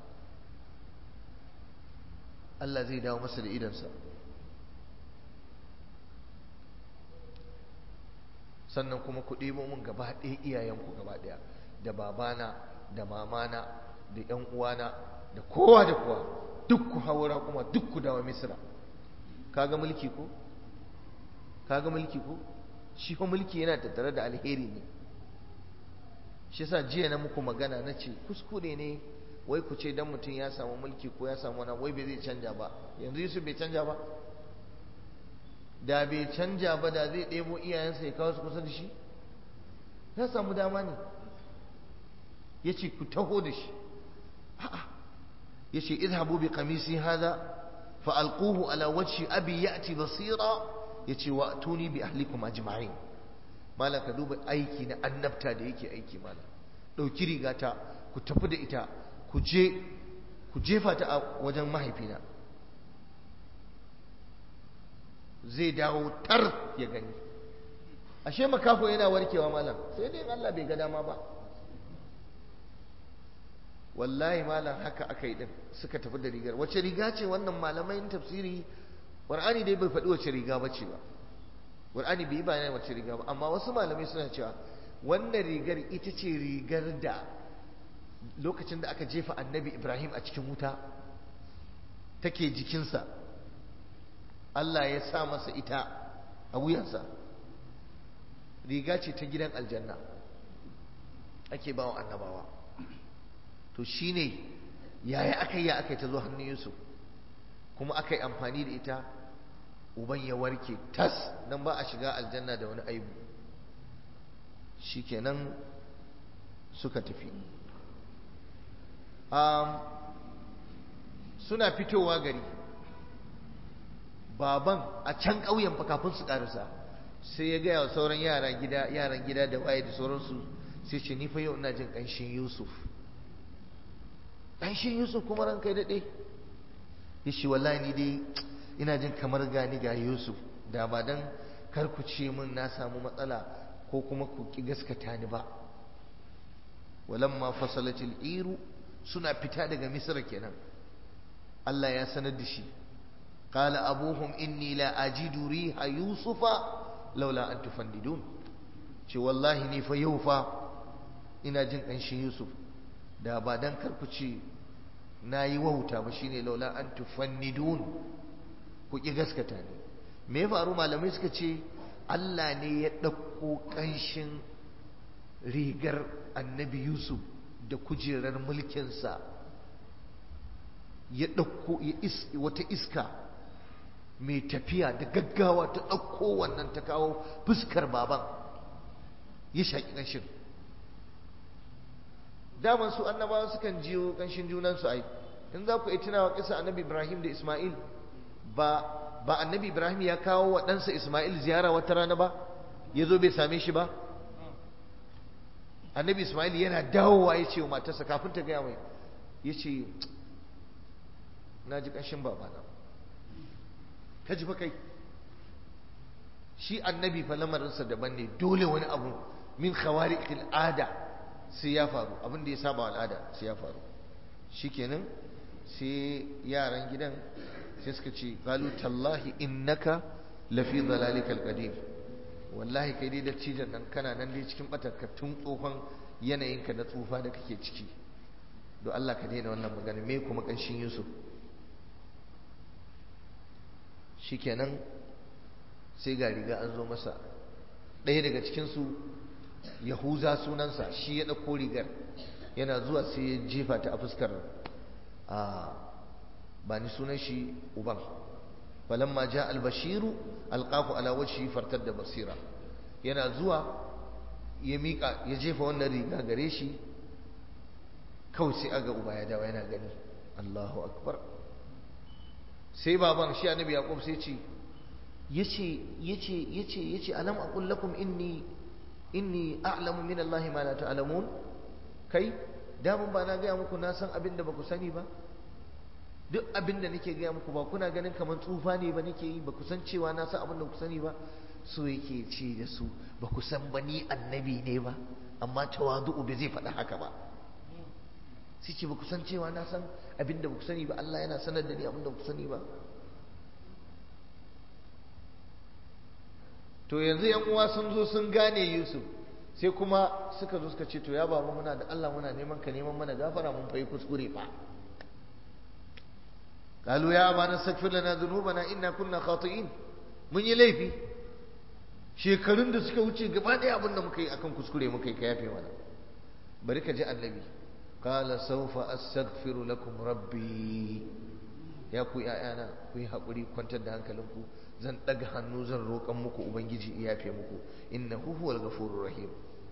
A: Allah zai dawo masa da idansa sannan kuma ku ɗebo min gaba ɗaya iyayenku gaba ɗaya da babana da mamana da ‘yan uwana da kowa da kowa duk ku haura kuma duk ku dawo misira kaga mulki ko kaga mulki ko shi ko mulki yana tattare da alheri ne shi yasa jiya na muku magana na ce kuskure ne wai ku ce dan mutum ya samu mulki ko ya samu wani wai bai zai canja ba yanzu Yusuf bai canja ba da bai canja ba da zai ɗebo iyayensa ya kawo su kusa da shi ya samu dama ne ya ce ku taho da shi ya ce idhabu bi qamisi hada fa alquhu ala wajhi abi ya'ti basira ya ce wa tuni bi ahlikum ajma'in malam ka duba aiki na annabta da yake aiki malam ɗauki rigata ku tafi da ita ku je ku jefa ta a wajen mahaifina zai dawo tar ya gani ashe makafo yana warkewa malam sai dai Allah bai ga dama ba wallahi malam haka aka yi din suka tafi da rigar wace riga ce wannan malamai tafsiri qur'ani dai bai faɗi wace riga ba ce ba qur'ani bai bayyana wace riga ba amma wasu malamai suna cewa wannan rigar ita ce rigar da lokacin da aka jefa annabi ibrahim a cikin wuta take jikinsa Allah ya sa masa ita a wuyansa riga ce ta gidan aljanna ake bawa annabawa to shine yaya aka yi aka yi ta zo hannun Yusuf kuma aka yi amfani da ita uban ya warke tas nan ba a shiga aljanna da wani aibu shikenan suka tafi suna fitowa gari baban a can ƙauyen fa kafin su ƙarisa sai ya gaya wa sauran yara gida yaran gida da waye da sauransu sai ce ni fa yau ina jin ƙanshin Yusuf ƙanshin Yusuf kuma ran kai daɗe ya ce wallahi ni dai ina jin kamar gani ga Yusuf da ba dan kar ku ce min na samu matsala ko kuma ku ki gaskata ni ba walamma fasalatil iru suna fita daga misra kenan Allah ya sanar da shi قال أبوهم إني لا أجد ريح يوسف لولا أن تفنددون ce wallahi ni fa yau fa ina jin ƙanshin Yusuf da ba dan karku ce na yi wauta ba shine laula an tufannidun ku ki gaskata ne me ya faru malamai suka ce Allah ne ya ɗauko ƙanshin rigar annabi Yusuf da kujerar mulkinsa ya ɗauko wata iska mai tafiya da gaggawa ta ɗauko wannan ta kawo fuskar baban ya shaƙi ƙanshin daman su annabawa sukan jiyo ƙanshin junansu ai in za ku yi tunawa kisa annabi ibrahim da ismail ba ba annabi ibrahim ya kawo wa ɗansa ismail ziyara wata rana ba ya zo bai same shi ba annabi ismail yana dawowa ya ce wa matarsa kafin ta gaya mai ya ce na ji ƙanshin babana ka ji fa kai shi annabi fa lamarinsa daban ne dole wani abu min khawariqil ada sai ya faru abin da ya saba al'ada sai ya faru shikenan sai yaran gidan sai suka ce qalu tallahi innaka lafi dhalalikal qadim wallahi kai dai da cijan nan kana nan dai cikin batarka tun tsohon yanayinka na tsufa da kake ciki don Allah ka daina wannan magana me kuma kanshin Yusuf shikenan sai ga riga an zo masa ɗaya daga cikinsu yahuza sunansa shi ya ɗauko rigar yana zuwa sai ya jefa ta a fuskar a ba ni sunan shi uban falamma ja albashiru alqafu ala wajhi fartar da basira yana zuwa ya miƙa ya jefa wannan riga gare shi kawai sai aga uba ya dawo yana gani Allahu akbar sai baban shi annabi yaqub sai ce yace yace yace yace alam aqul lakum inni inni a'lamu min Allah ma la ta'lamun kai da mun ba na ga muku na san abin da baku sani ba duk abin da nake ga muku ba kuna ganin kamar tsufa ne ba nake yi ba ku san cewa na san abin da ku sani ba so yake ce da su ba ku san ba ni annabi ne ba amma tawadu'u bai zai faɗa haka ba sai ce ba ku san cewa na san abin da ba ku sani ba Allah yana sanar da ni abin da ba ku sani ba to yanzu yan uwa sun zo sun gane Yusuf sai kuma suka zo suka ce to ya baba muna da Allah muna neman ka neman mana gafara mun fayi kuskure fa قالوا يا أبانا استغفر لنا ذنوبنا إنا كنا خاطئين mun yi laifi shekarun da suka wuce gaba ɗaya abin da muka yi akan kuskure muka yi ka yafe mana bari ka ji annabi qala sawfa astaghfiru lakum rabbi ya ku ƴaƴana ku yi haƙuri kwantar da hankalinku zan ɗaga hannu zan roƙan muku ubangiji ya yafe muku innahu huwal ghafurur rahim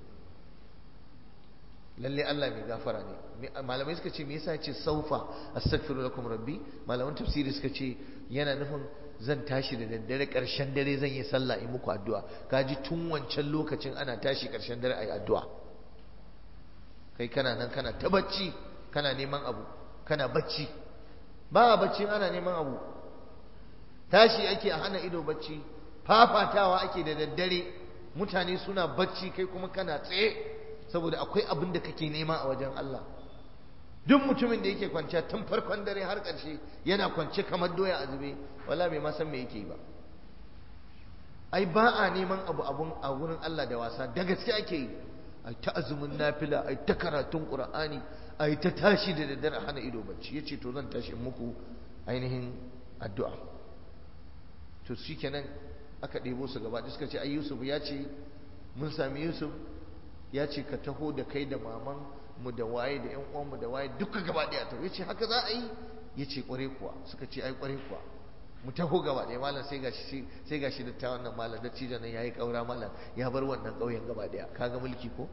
A: lalle Allah mai gafara ne malamai suka ce me yasa ce saufa astaghfiru lakum rabbi malaman tafsiri suka ce yana nufin zan tashi da daddare karshen dare zan yi sallah in muku addu'a kaji tun wancan lokacin ana tashi karshen dare ayi addu'a kai kana nan kana ta bacci kana neman abu kana bacci ba bacci ana neman abu tashi ake a hana ido bacci fafatawa ake da daddare mutane suna bacci kai kuma kana tsaye saboda akwai abin da kake nema a wajen Allah duk mutumin da yake kwanciya tun farkon dare har ƙarshe yana kwance kamar doya a zube wala bai ma san me yake ba ai ba a neman abu abun a wurin Allah da wasa da gaske ake yi ai ta azumin nafila ai ta karatun qur'ani ai ta tashi da daddare hana ido bacci yace to zan tashi in muku ainihin addu'a to shikenan aka ɗebo su gaba da suka ce ai Yusuf ya ce mun sami Yusuf ya ce ka taho da kai da maman mu da waye da yan uwan mu da waye duka gaba daya to yace haka za a yi yace kware kuwa suka ce ai kware kuwa mu taho gaba daya malam sai gashi sai gashi da ta wannan malam da cijan nan yayi kaura malam ya bar wannan kauyen gaba daya kaga mulki ko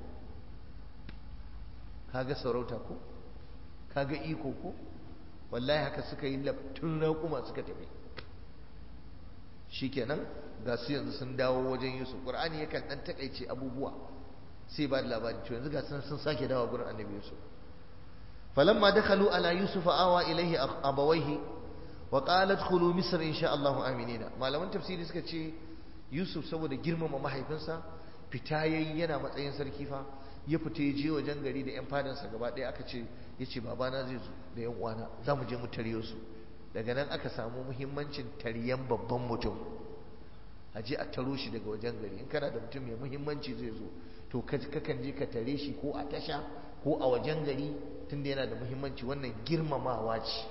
A: kaga sarauta ko kaga iko ko wallahi haka suka yi tun raƙuma suka tafi shikenan ga su yanzu sun dawo wajen Yusuf Qur'ani yakan dan takaice abubuwa sai ba da labari to yanzu ga sun sun sake dawo gurin annabi yusuf falamma dakhalu ala yusuf awa ilaihi abawaihi wa qala adkhulu misr insha Allah aminina malaman tafsiri suka ce yusuf saboda girmama mahaifinsa fita yayi yana matsayin sarki fa ya fita ya je wajen gari da yan fadansa gaba ɗaya aka ce yace babana zai zo da yan uwana za mu je mu taryo su daga nan aka samu muhimmancin taryan babban mutum a je a taro shi daga wajen gari in kana da mutum mai muhimmanci zai zo to kakan je ka tare shi ko a tasha ko a wajen gari tunda yana da muhimmanci wannan girmamawa ce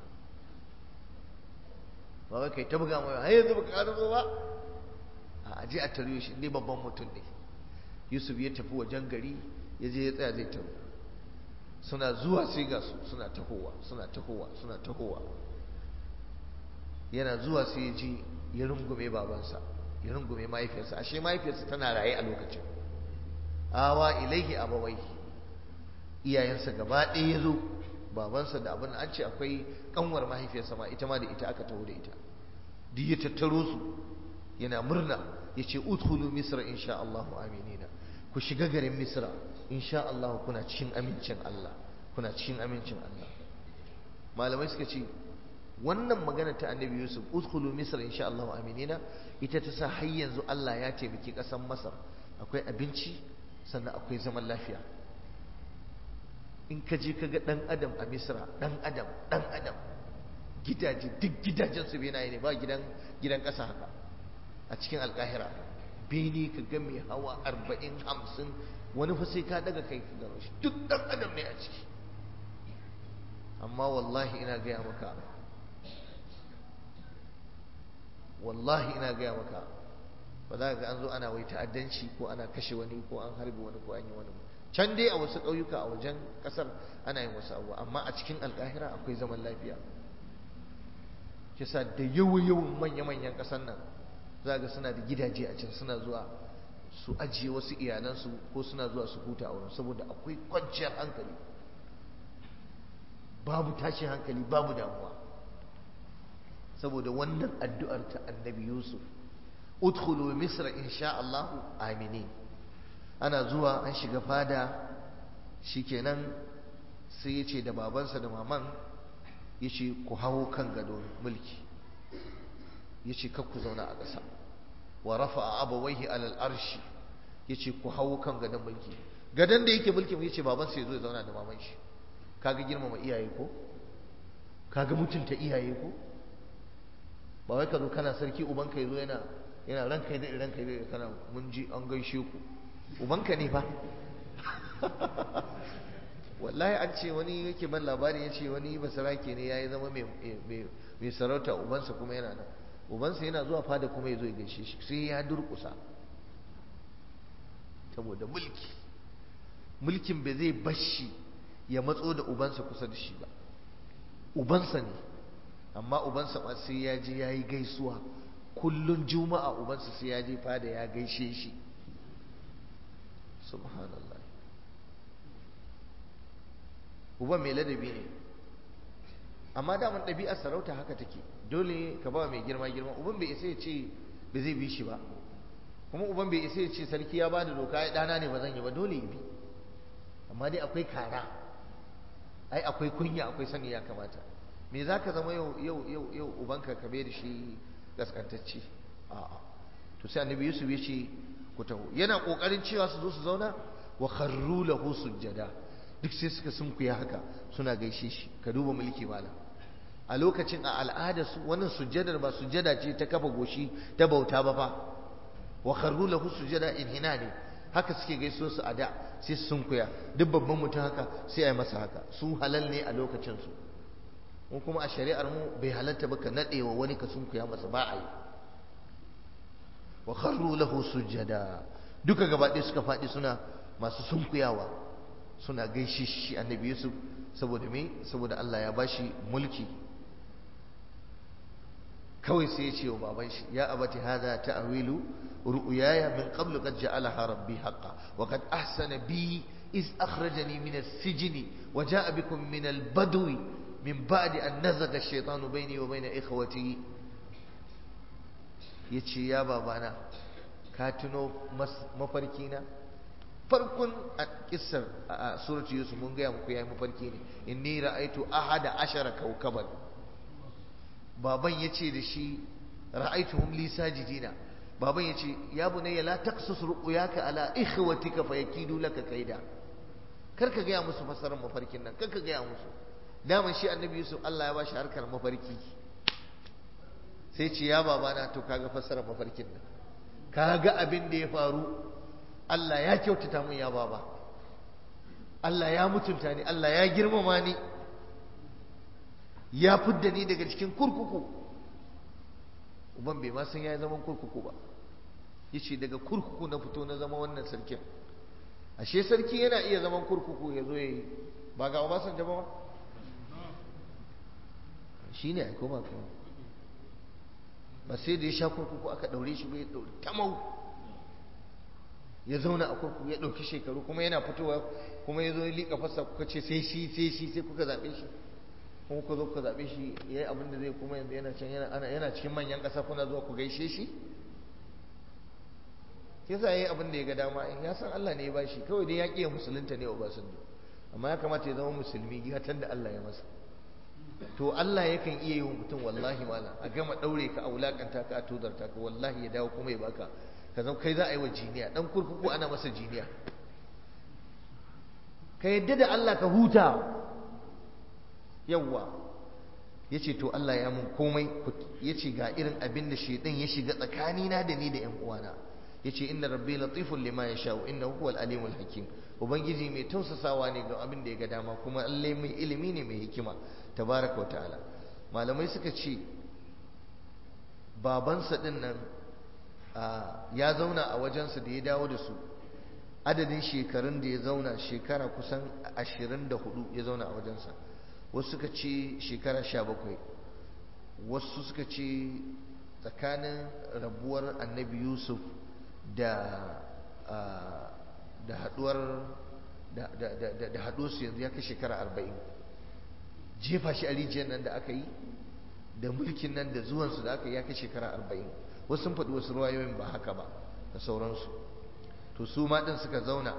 A: ba wai kai ta buga mai har yanzu baka ƙara ba a je a tare shi ne babban mutum ne yusuf ya tafi wajen gari ya je ya tsaya zai taro suna zuwa sai ga su suna tahowa suna tahowa suna tahowa yana zuwa sai ya ji ya rungume babansa ya rungume mahaifiyarsa ashe mahaifiyarsa tana raye a lokacin awa ilaihi abawai iyayensa gaba ɗaya ya zo babansa da abin an ce akwai kanwar mahaifiyarsa ma ita ma da ita aka taho da ita duk ya tattaro su yana murna ya ce udkhulu misra insha Allah aminina ku shiga garin misra insha Allah kuna cikin amincin Allah kuna cikin amincin Allah malamai suka ce wannan magana ta annabi Yusuf udkhulu misra insha Allah aminina ita ta sa har yanzu Allah ya taimaki ƙasar Masar akwai abinci sannan akwai zaman lafiya in ka je ka ga ɗan adam a misra ɗan adam ɗan adam gidaje duk gidajen su benaye ne ba gidan gidan ƙasa haka a cikin alƙahira bene ka ga mai hawa arba'in hamsin wani fa sai ka daga kai ka gano shi duk ɗan adam ne a ciki amma wallahi ina gaya maka wallahi ina gaya maka ba za ga an zo ana wai ta'addanci ko ana kashe wani ko an harbi wani ko an yi wani can dai a wasu ƙauyuka a wajen ƙasar ana yin wasu abubuwa amma a cikin alƙahira akwai zaman lafiya kisa da yawan manya-manyan ƙasar nan za ga suna da gidaje a can suna zuwa su ajiye wasu iyalansu ko suna zuwa su huta a wurin saboda akwai kwanciyar hankali babu tashin hankali babu damuwa saboda wannan addu'ar ta annabi yusuf udkhulu misra insha Allah aminin ana zuwa an shiga fada shikenan sai ya ce da babansa da maman ya ce ku hawo kan gado mulki ya ce ku zauna a ƙasa wa rafa a abawaihi alal arshi ya ce ku hawo kan gadon mulki gadon da yake mulkin ya ce babansa ya zo ya zauna da maman shi kaga girmama iyaye ko kaga mutunta iyaye ko ba wai ka zo kana sarki ubanka ya zo yana yana ranka da ranka da kana mun ji an gaishe ku ubanka ne fa wallahi an ce wani yake ban labari ya ce wani basarake ne ya yi zama mai sarauta ubansa kuma yana nan ubansa yana zuwa fada kuma ya zo ya gaishe shi sai ya durkusa saboda mulki mulkin bai zai bashi ya matso da ubansa kusa da shi ba ubansa ne amma ubansa ma sai ya je ya yi gaisuwa kullun juma'a ubansa sai ya je fada ya gaishe shi subhanallah uban mai ladabi ne amma daman ɗabi'ar sarauta haka take dole ka ba mai girma girma uban bai isa ya ce ba zai bi shi ba kuma uban bai isa ya ce sarki ya ba da doka ya ɗana ne ba zan yi ba dole ya bi amma dai akwai kara ai akwai kunya akwai sani ya kamata me za ka zama yau yau yau yau ubanka ka bai da shi gaskantacce a'a to sai annabi yusuf ya ce ku taho yana kokarin cewa su zo su zauna wa kharru lahu sujjada duk sai suka sunkuya haka suna gaishe shi ka duba mulki malam a lokacin a al'ada su wannan sujjadar ba sujjada ce ta kafa goshi ta bauta ba fa wa kharru lahu sujjada in hina ne haka suke gaiso su a da sai su sunkuya duk babban mutum haka sai a yi masa haka su halal ne a lokacin su mu kuma a shari'ar mu bai halatta ba ka nadewa wani ka sunkuya masa ba a yi wa kharru lahu sujjada duka gaba ɗaya suka faɗi suna masu sunkuyawa suna gaishe shi annabi Yusuf saboda me saboda Allah ya bashi mulki kawai sai ya ce wa baban shi ya abati hada ta'wilu ru'yaya min qablu qad ja'alaha rabbi haqqan wa qad ahsana bi iz akhrajani min as-sijni wa ja'a bikum min al-badwi min ba'di an nazaga ash-shaytanu bayni wa bayna ikhwati yace ya babana ka tuno mafarki na farkon a kissar a suratu yusuf mun gaya muku yayi mafarki ne inni ra'aitu ahada ashara kawkaban baban yace da shi ra'aituhum li sajidina baban yace ya bunayya la taqsus ru'yaka ala ikhwatika fayakidu laka kaida kar ka gaya musu fasarar mafarkin nan kar ka gaya musu daman shi annabi yusuf Allah ya bashi harkar mafarki sai ce ya babana to kaga fasarar mafarkin nan kaga abin da ya faru Allah ya kyautata mun ya baba Allah ya mutunta ni Allah ya girmama ni ya fidda ni daga cikin kurkuku uban bai ma san ya zaman kurkuku ba yace daga kurkuku na fito na zama wannan sarkin ashe sarki yana iya zaman kurkuku ya zo ba ga obasanjo ba shi ne aiko ba kuma ba sai da ya sha kurkuku aka ɗaure shi bai ɗaure tamau ya zauna a kurkuku ya ɗauki shekaru kuma yana fitowa kuma ya zo ya liƙa fasa kuka ce sai shi sai shi sai kuka zaɓe shi kuma ku zo ku zaɓe shi ya yi abin da zai kuma yanzu yana can yana cikin manyan ƙasa kuna zuwa ku gaishe shi ke sa ya yi abin da ya ga dama ya san Allah ne ya ba shi kawai dai ya ƙiya musulunta ne Obasanjo amma ya kamata ya zama musulmi gatan da Allah ya masa to Allah yakan iya yi wa mutum wallahi malam a gama ɗaure ka a wulaƙanta ka a tozarta ka wallahi ya dawo kuma ya baka ka zama kai za a yi wa jiniya ɗan kurkuku ana masa jiniya ka yadda da Allah ka huta yawwa ya ce to Allah ya mun komai ya ce ga irin abin da shaidan ya shiga tsakanina da ni da ‘yan uwana ya ce inna rabbi latifun lima ya sha'u inna huwal alimul hakim ubangiji mai tausasawa ne ga abin da ya ga dama kuma Allah mai ilimi ne mai hikima tabaraka wa ta'ala malamai suka ce babansa din nan ya zauna a wajensa da ya dawo da su adadin shekarun da ya zauna shekara kusan ashirin da hudu ya zauna a wajensa wasu suka ce shekara sha bakwai wasu suka ce tsakanin rabuwar annabi yusuf da da haduwar da haduwarsu yanzu ya kai shekara arba'in jefa shi a rijiyar nan da aka yi da mulkin nan da zuwansu da aka yi ya kai shekara arba'in wasu sun faɗi wasu ruwayoyin ba haka ba da sauransu to su ma ɗin suka zauna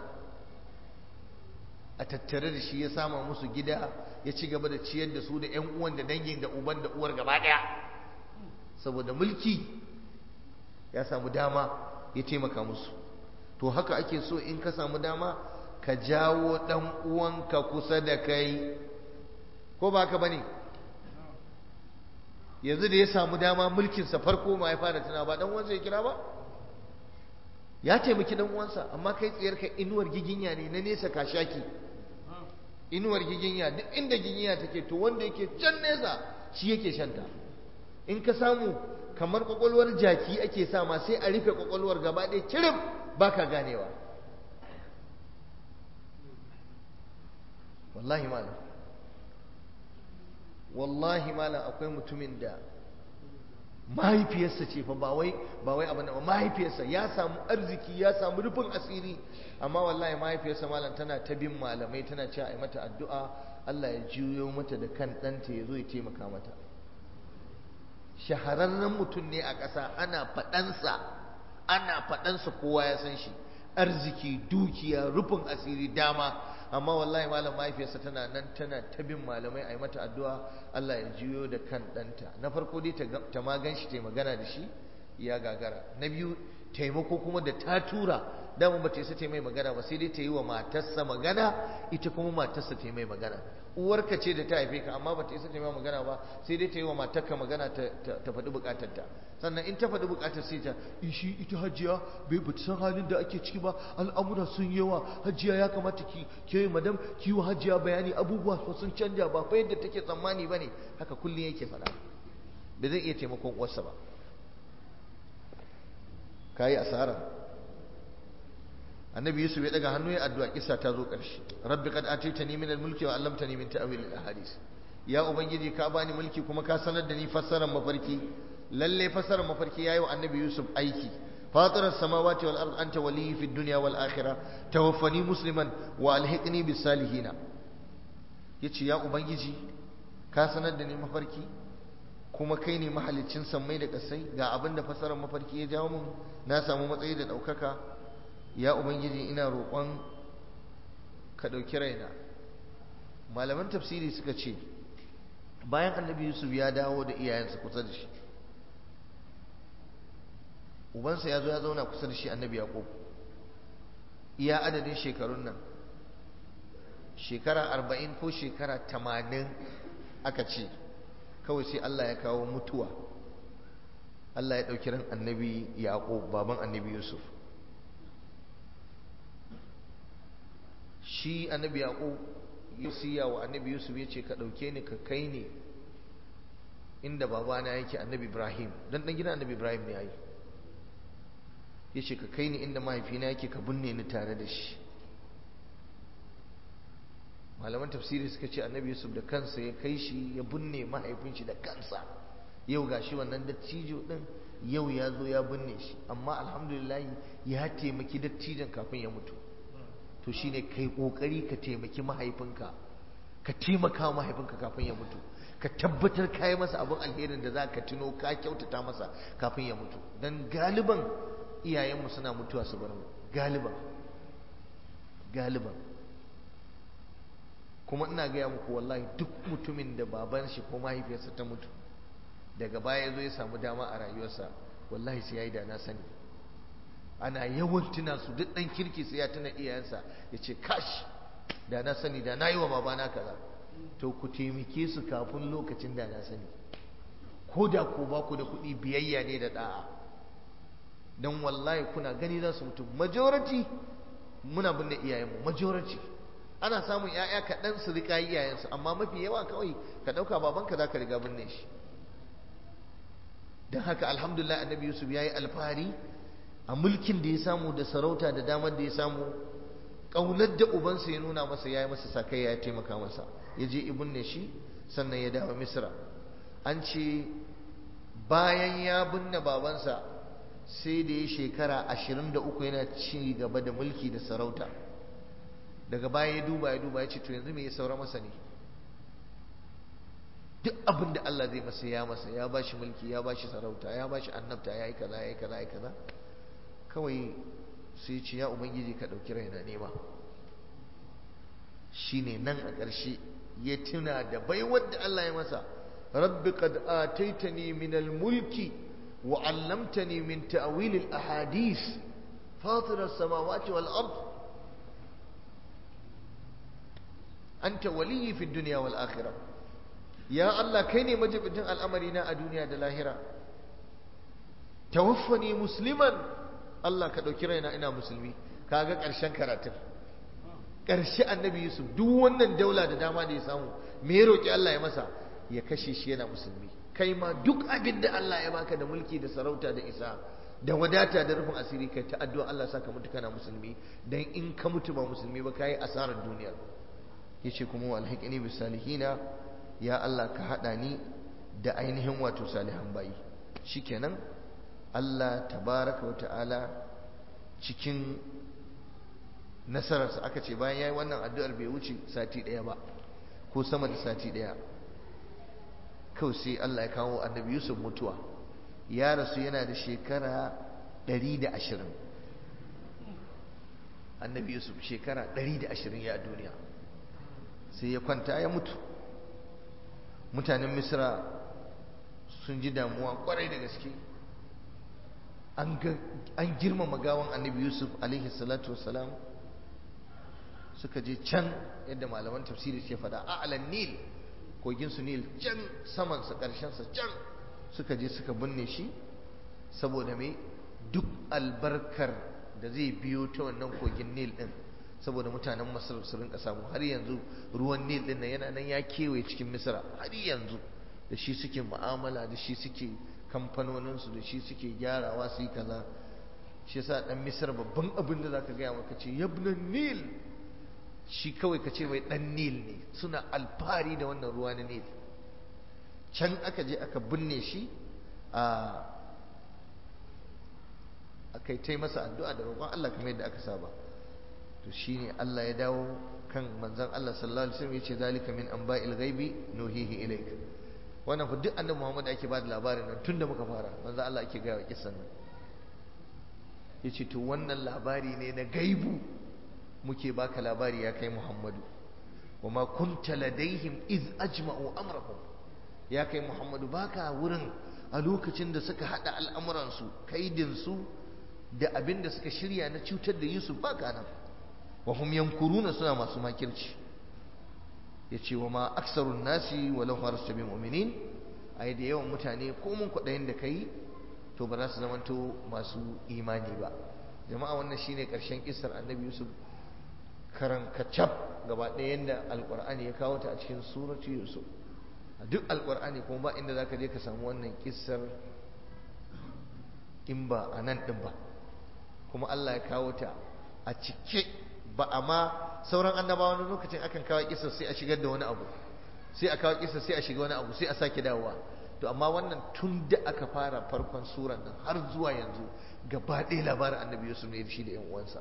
A: a tattare da shi ya sama musu gida ya ci gaba da ciyar da su da 'yan uwan da dangin da uban da uwar gaba ɗaya saboda mulki ya samu dama ya taimaka musu to haka ake so in ka samu dama ka jawo ɗan uwanka kusa da kai ko ba haka bane yanzu da ya samu dama mulkinsa farko ma ya fara tuna ba ɗan uwansa ya kira ba ya taimaki ɗan uwansa amma kai tsayarka inuwar giginya ne na nesa ka shaki inuwar giginya duk inda giginya take to wanda yake can nesa shi yake shanta in ka samu kamar kwakwalwar jaki ake sama sai a rufe kwakwalwar gaba ɗaya kirif baka ganewa wallahi malam wallahi malam akwai mutumin da mahaifiyarsa ce fa ba wai ba wai abin da mahaifiyarsa ya samu arziki ya samu rufin asiri amma wallahi mahaifiyarsa malam tana ta bin malamai tana cewa ai mata addu'a Allah ya juyo mata da kan ɗanta ya zo ya taimaka mata shahararren mutum ne a ƙasa ana faɗansa ana faɗansa kowa ya san shi arziki dukiya rufin asiri dama amma wallahi malam mahaifiyarsa tana nan tana ta bin malamai a yi mata addu'a Allah ya juyo da kan ɗanta na farko dai ta ma gan shi ta magana da shi ya gagara na biyu taimako kuma da ta tura dama ba ta isa ta mai magana ba sai dai ta yi wa matarsa magana ita kuma matarsa ta yi mai magana uwarka ce da ta haife ka amma ba ta isa ta yi mai magana ba sai dai ta yi wa matarka magana ta faɗi buƙatarta sannan in ta faɗi buƙatar sai ta shi ita hajiya bai ba san halin da ake ciki ba al'amura sun yawa hajiya ya kamata ki ke madam ki wa hajiya bayani abubuwa sun canja ba fa yadda take tsammani ba ne haka kullum yake faɗa bai zai iya taimakon uwarsa ba ka yi asara annabi yusuf ya daga hannu ya addu'a kisa ta zo ƙarshe rabbi qad ataytani min al-mulki wa 'allamtani min ta'wil al-ahadith ya ubangiji ka bani mulki kuma ka sanar da ni fassarar mafarki lalle fassarar mafarki yayi wa annabi yusuf aiki فاطر السماوات والأرض أنت ولي في الدنيا والآخرة توفني مسلما وألحقني بالصالحين yace ya ubangiji ka sanar da ni mafarki kuma kai ne mahalicin sammai da kasai ga abin da fasarar mafarki ya jawo mun na samu matsayi da ɗaukaka ya ubangiji ina roƙon ka ɗauki raina malaman tafsiri suka ce bayan annabi yusuf ya dawo da iyayensa kusa da shi ubansa ya zo ya zauna kusa da shi annabi yaƙub iya adadin shekarun nan shekara arba'in ko shekara tamanin aka ce kawai sai Allah ya kawo mutuwa Allah ya ɗauki ran annabi yaƙub baban annabi yusuf shi annabi yaƙub yusiya wa annabi yusuf ya ce ka ɗauke ni ka kai ni inda babana yake annabi ibrahim don ɗan gina annabi ibrahim ne ya yi ya ce ka kai ni inda mahaifina yake ka binne ni tare da shi malaman tafsiri suka ce annabi yusuf da kansa ya kai shi ya binne mahaifin shi da kansa yau gashi wannan dattijo din yau ya zo ya binne shi amma alhamdulillah ya taimaki dattijon kafin ya mutu to shine kai kokari ka taimaki mahaifinka ka taimaka mahaifinka kafin ya mutu ka tabbatar ka yi masa abin alherin da za ka tuno ka kyautata masa kafin ya mutu don galiban iyayenmu suna mutuwa su bar mu galiban galiban kuma ina gaya muku wallahi duk mutumin da baban shi ko mahaifiyarsa ta mutu daga baya zo ya samu dama a rayuwarsa wallahi sai ya yi da na sani ana yawan tuna su duk ɗan kirki sai ya tuna iyayensa ya ce kash da na sani da na yi wa babana kaza to ku taimake su kafin lokacin da na sani ko da ko ba ku da kuɗi biyayya ne da ɗa'a don wallahi kuna gani za su mutu majority muna binne iyayenmu majority ana samun 'ya'ya kaɗan su riƙa iyayensu amma mafi yawa kawai ka ɗauka babanka za ka riga binne shi don haka alhamdulillah annabi yusuf ya yi alfahari a mulkin da ya samu da sarauta da damar da ya samu ƙaunar da ubansa ya nuna masa ya yi masa sakai ya taimaka masa ya je ibn ne shi sannan ya dawo misra an ce bayan ya binne babansa sai da ya shekara ashirin da uku yana ci gaba da mulki da sarauta daga baya ya duba ya duba ya ce to yanzu me ya saura masa ne duk abin da Allah zai masa ya masa ya ba shi mulki ya ba shi sarauta ya ba shi annabta ya yi kaza ya yi kaza ya yi kaza kawai sai ce ya ubangiji ka ɗauki raina nema shine nan a ƙarshe ya tuna da baiwar da Allah ya masa rabbi qad ataitani min al-mulki wa 'allamtani min ta'wil al-ahadith fatir as-samawati wal ard anta waliyyi fi dunya wal akhirah ya Allah kai ne majibin al'amari na a duniya da lahira tawaffani musliman Allah ka ɗauki raina ina musulmi kaga ƙarshen karatun ƙarshe annabi Yusuf duk wannan daula da dama da ya samu me ya roƙi Allah ya masa ya kashe shi yana musulmi kai ma duk abin da Allah ya baka da mulki da sarauta da isa da wadata da rufin asiri kai ta addu'a Allah saka mutu kana musulmi dan in ka mutu ba musulmi ba kai asarar duniya yace kuma wal hiqni bis salihina ya Allah ka hada ni da ainihin wato salihan bayi shikenan Allah tabaraka wa ta'ala cikin nasararsa aka ce bayan ya yi wannan addu'ar bai wuce sati ɗaya ba ko sama da sati ɗaya kawai sai Allah ya kawo annabi Yusuf mutuwa ya rasu yana da shekara 120 annabi Yusuf shekara 120 ya duniya sai ya kwanta ya mutu mutanen misra sun ji damuwa kwarai da gaske an girmama gawan annabi Yusuf alaihi salatu wassalam suka je can yadda malaman tafsiri ke fada a'lan nil kogin su nil can saman sa karshen sa can suka je suka binne shi saboda me duk albarkar da zai biyo ta wannan kogin nil din saboda mutanen masar su rinka samu har yanzu ruwan nil din nan yana nan ya kewaye cikin misra har yanzu da shi suke mu'amala da shi suke kamfanoninsu da shi suke gyarawa su yi kaza shi yasa dan misar babban abin da zaka gaya maka ce yabnan nil shi kawai ka ce mai dan nil ne suna alfahari da wannan ruwa na nil can aka je aka binne shi a aka yi ta masa addu'a da roƙon Allah kamar yadda aka saba to shine Allah ya dawo kan manzon Allah sallallahu alaihi wasallam yace zalika min anba'il ghaibi nuhihi ilaik wannan fa duk annabi Muhammad ake ba da labarin nan tunda muka fara manzon Allah ake gaya wa kissan nan yace to wannan labari ne na gaibu muke baka labari ya kai Muhammadu wama kunta ladaihim iz ajma'u amrahum ya kai Muhammadu baka wurin a lokacin da suka hada al'amuransu kaidinsu da abin da suka shirya na cutar da Yusuf baka nan wa hum yankuruna suna masu makirci yace wa ma aksarun nasi walau harasta bi mu'minin ai da yawan mutane ko mun kudayin da kai to ba za su zamanto masu imani ba jama'a wannan shine karshen kissar annabi Yusuf karan kacab gaba ɗaya yanda alqur'ani ya kawo ta a cikin surati Yusuf a duk alqur'ani kuma ba inda zaka je ka samu wannan kissar in ba a nan din ba kuma Allah ya kawo ta a cike ba amma sauran annabawa wani lokacin akan kawo kisa sai a shigar da wani abu sai a kawo kisa sai a shiga wani abu sai a sake dawowa to amma wannan tun da aka fara farkon suran nan har zuwa yanzu gaba ɗaya labarin annabi yusuf ne shi da yan uwansa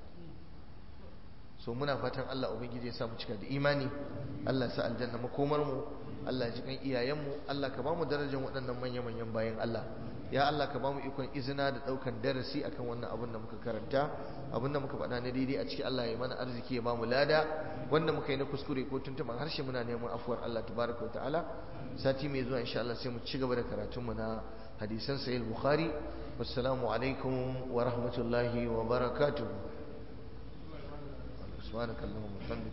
A: so muna fatan Allah ubangiji ya sa mu cika da imani Allah sa aljanna makomar mu Allah ji kan iyayen mu Allah ka ba mu darajar waɗannan manya manyan bayan Allah ya Allah ka ba mu ikon izina da ɗaukan darasi akan wannan abin da muka karanta abin da muka faɗa na daidai a ciki Allah ya mana arziki ya ba mu lada wanda muka yi na kuskure ko tuntuɓan harshe muna neman afuwar Allah tabaraka wa ta'ala sati mai zuwa insha Allah sai mu ci gaba da karatunmu na hadisan sahih bukhari wassalamu alaikum wa rahmatullahi wa barakatuh subhanakallahumma wa bihamdika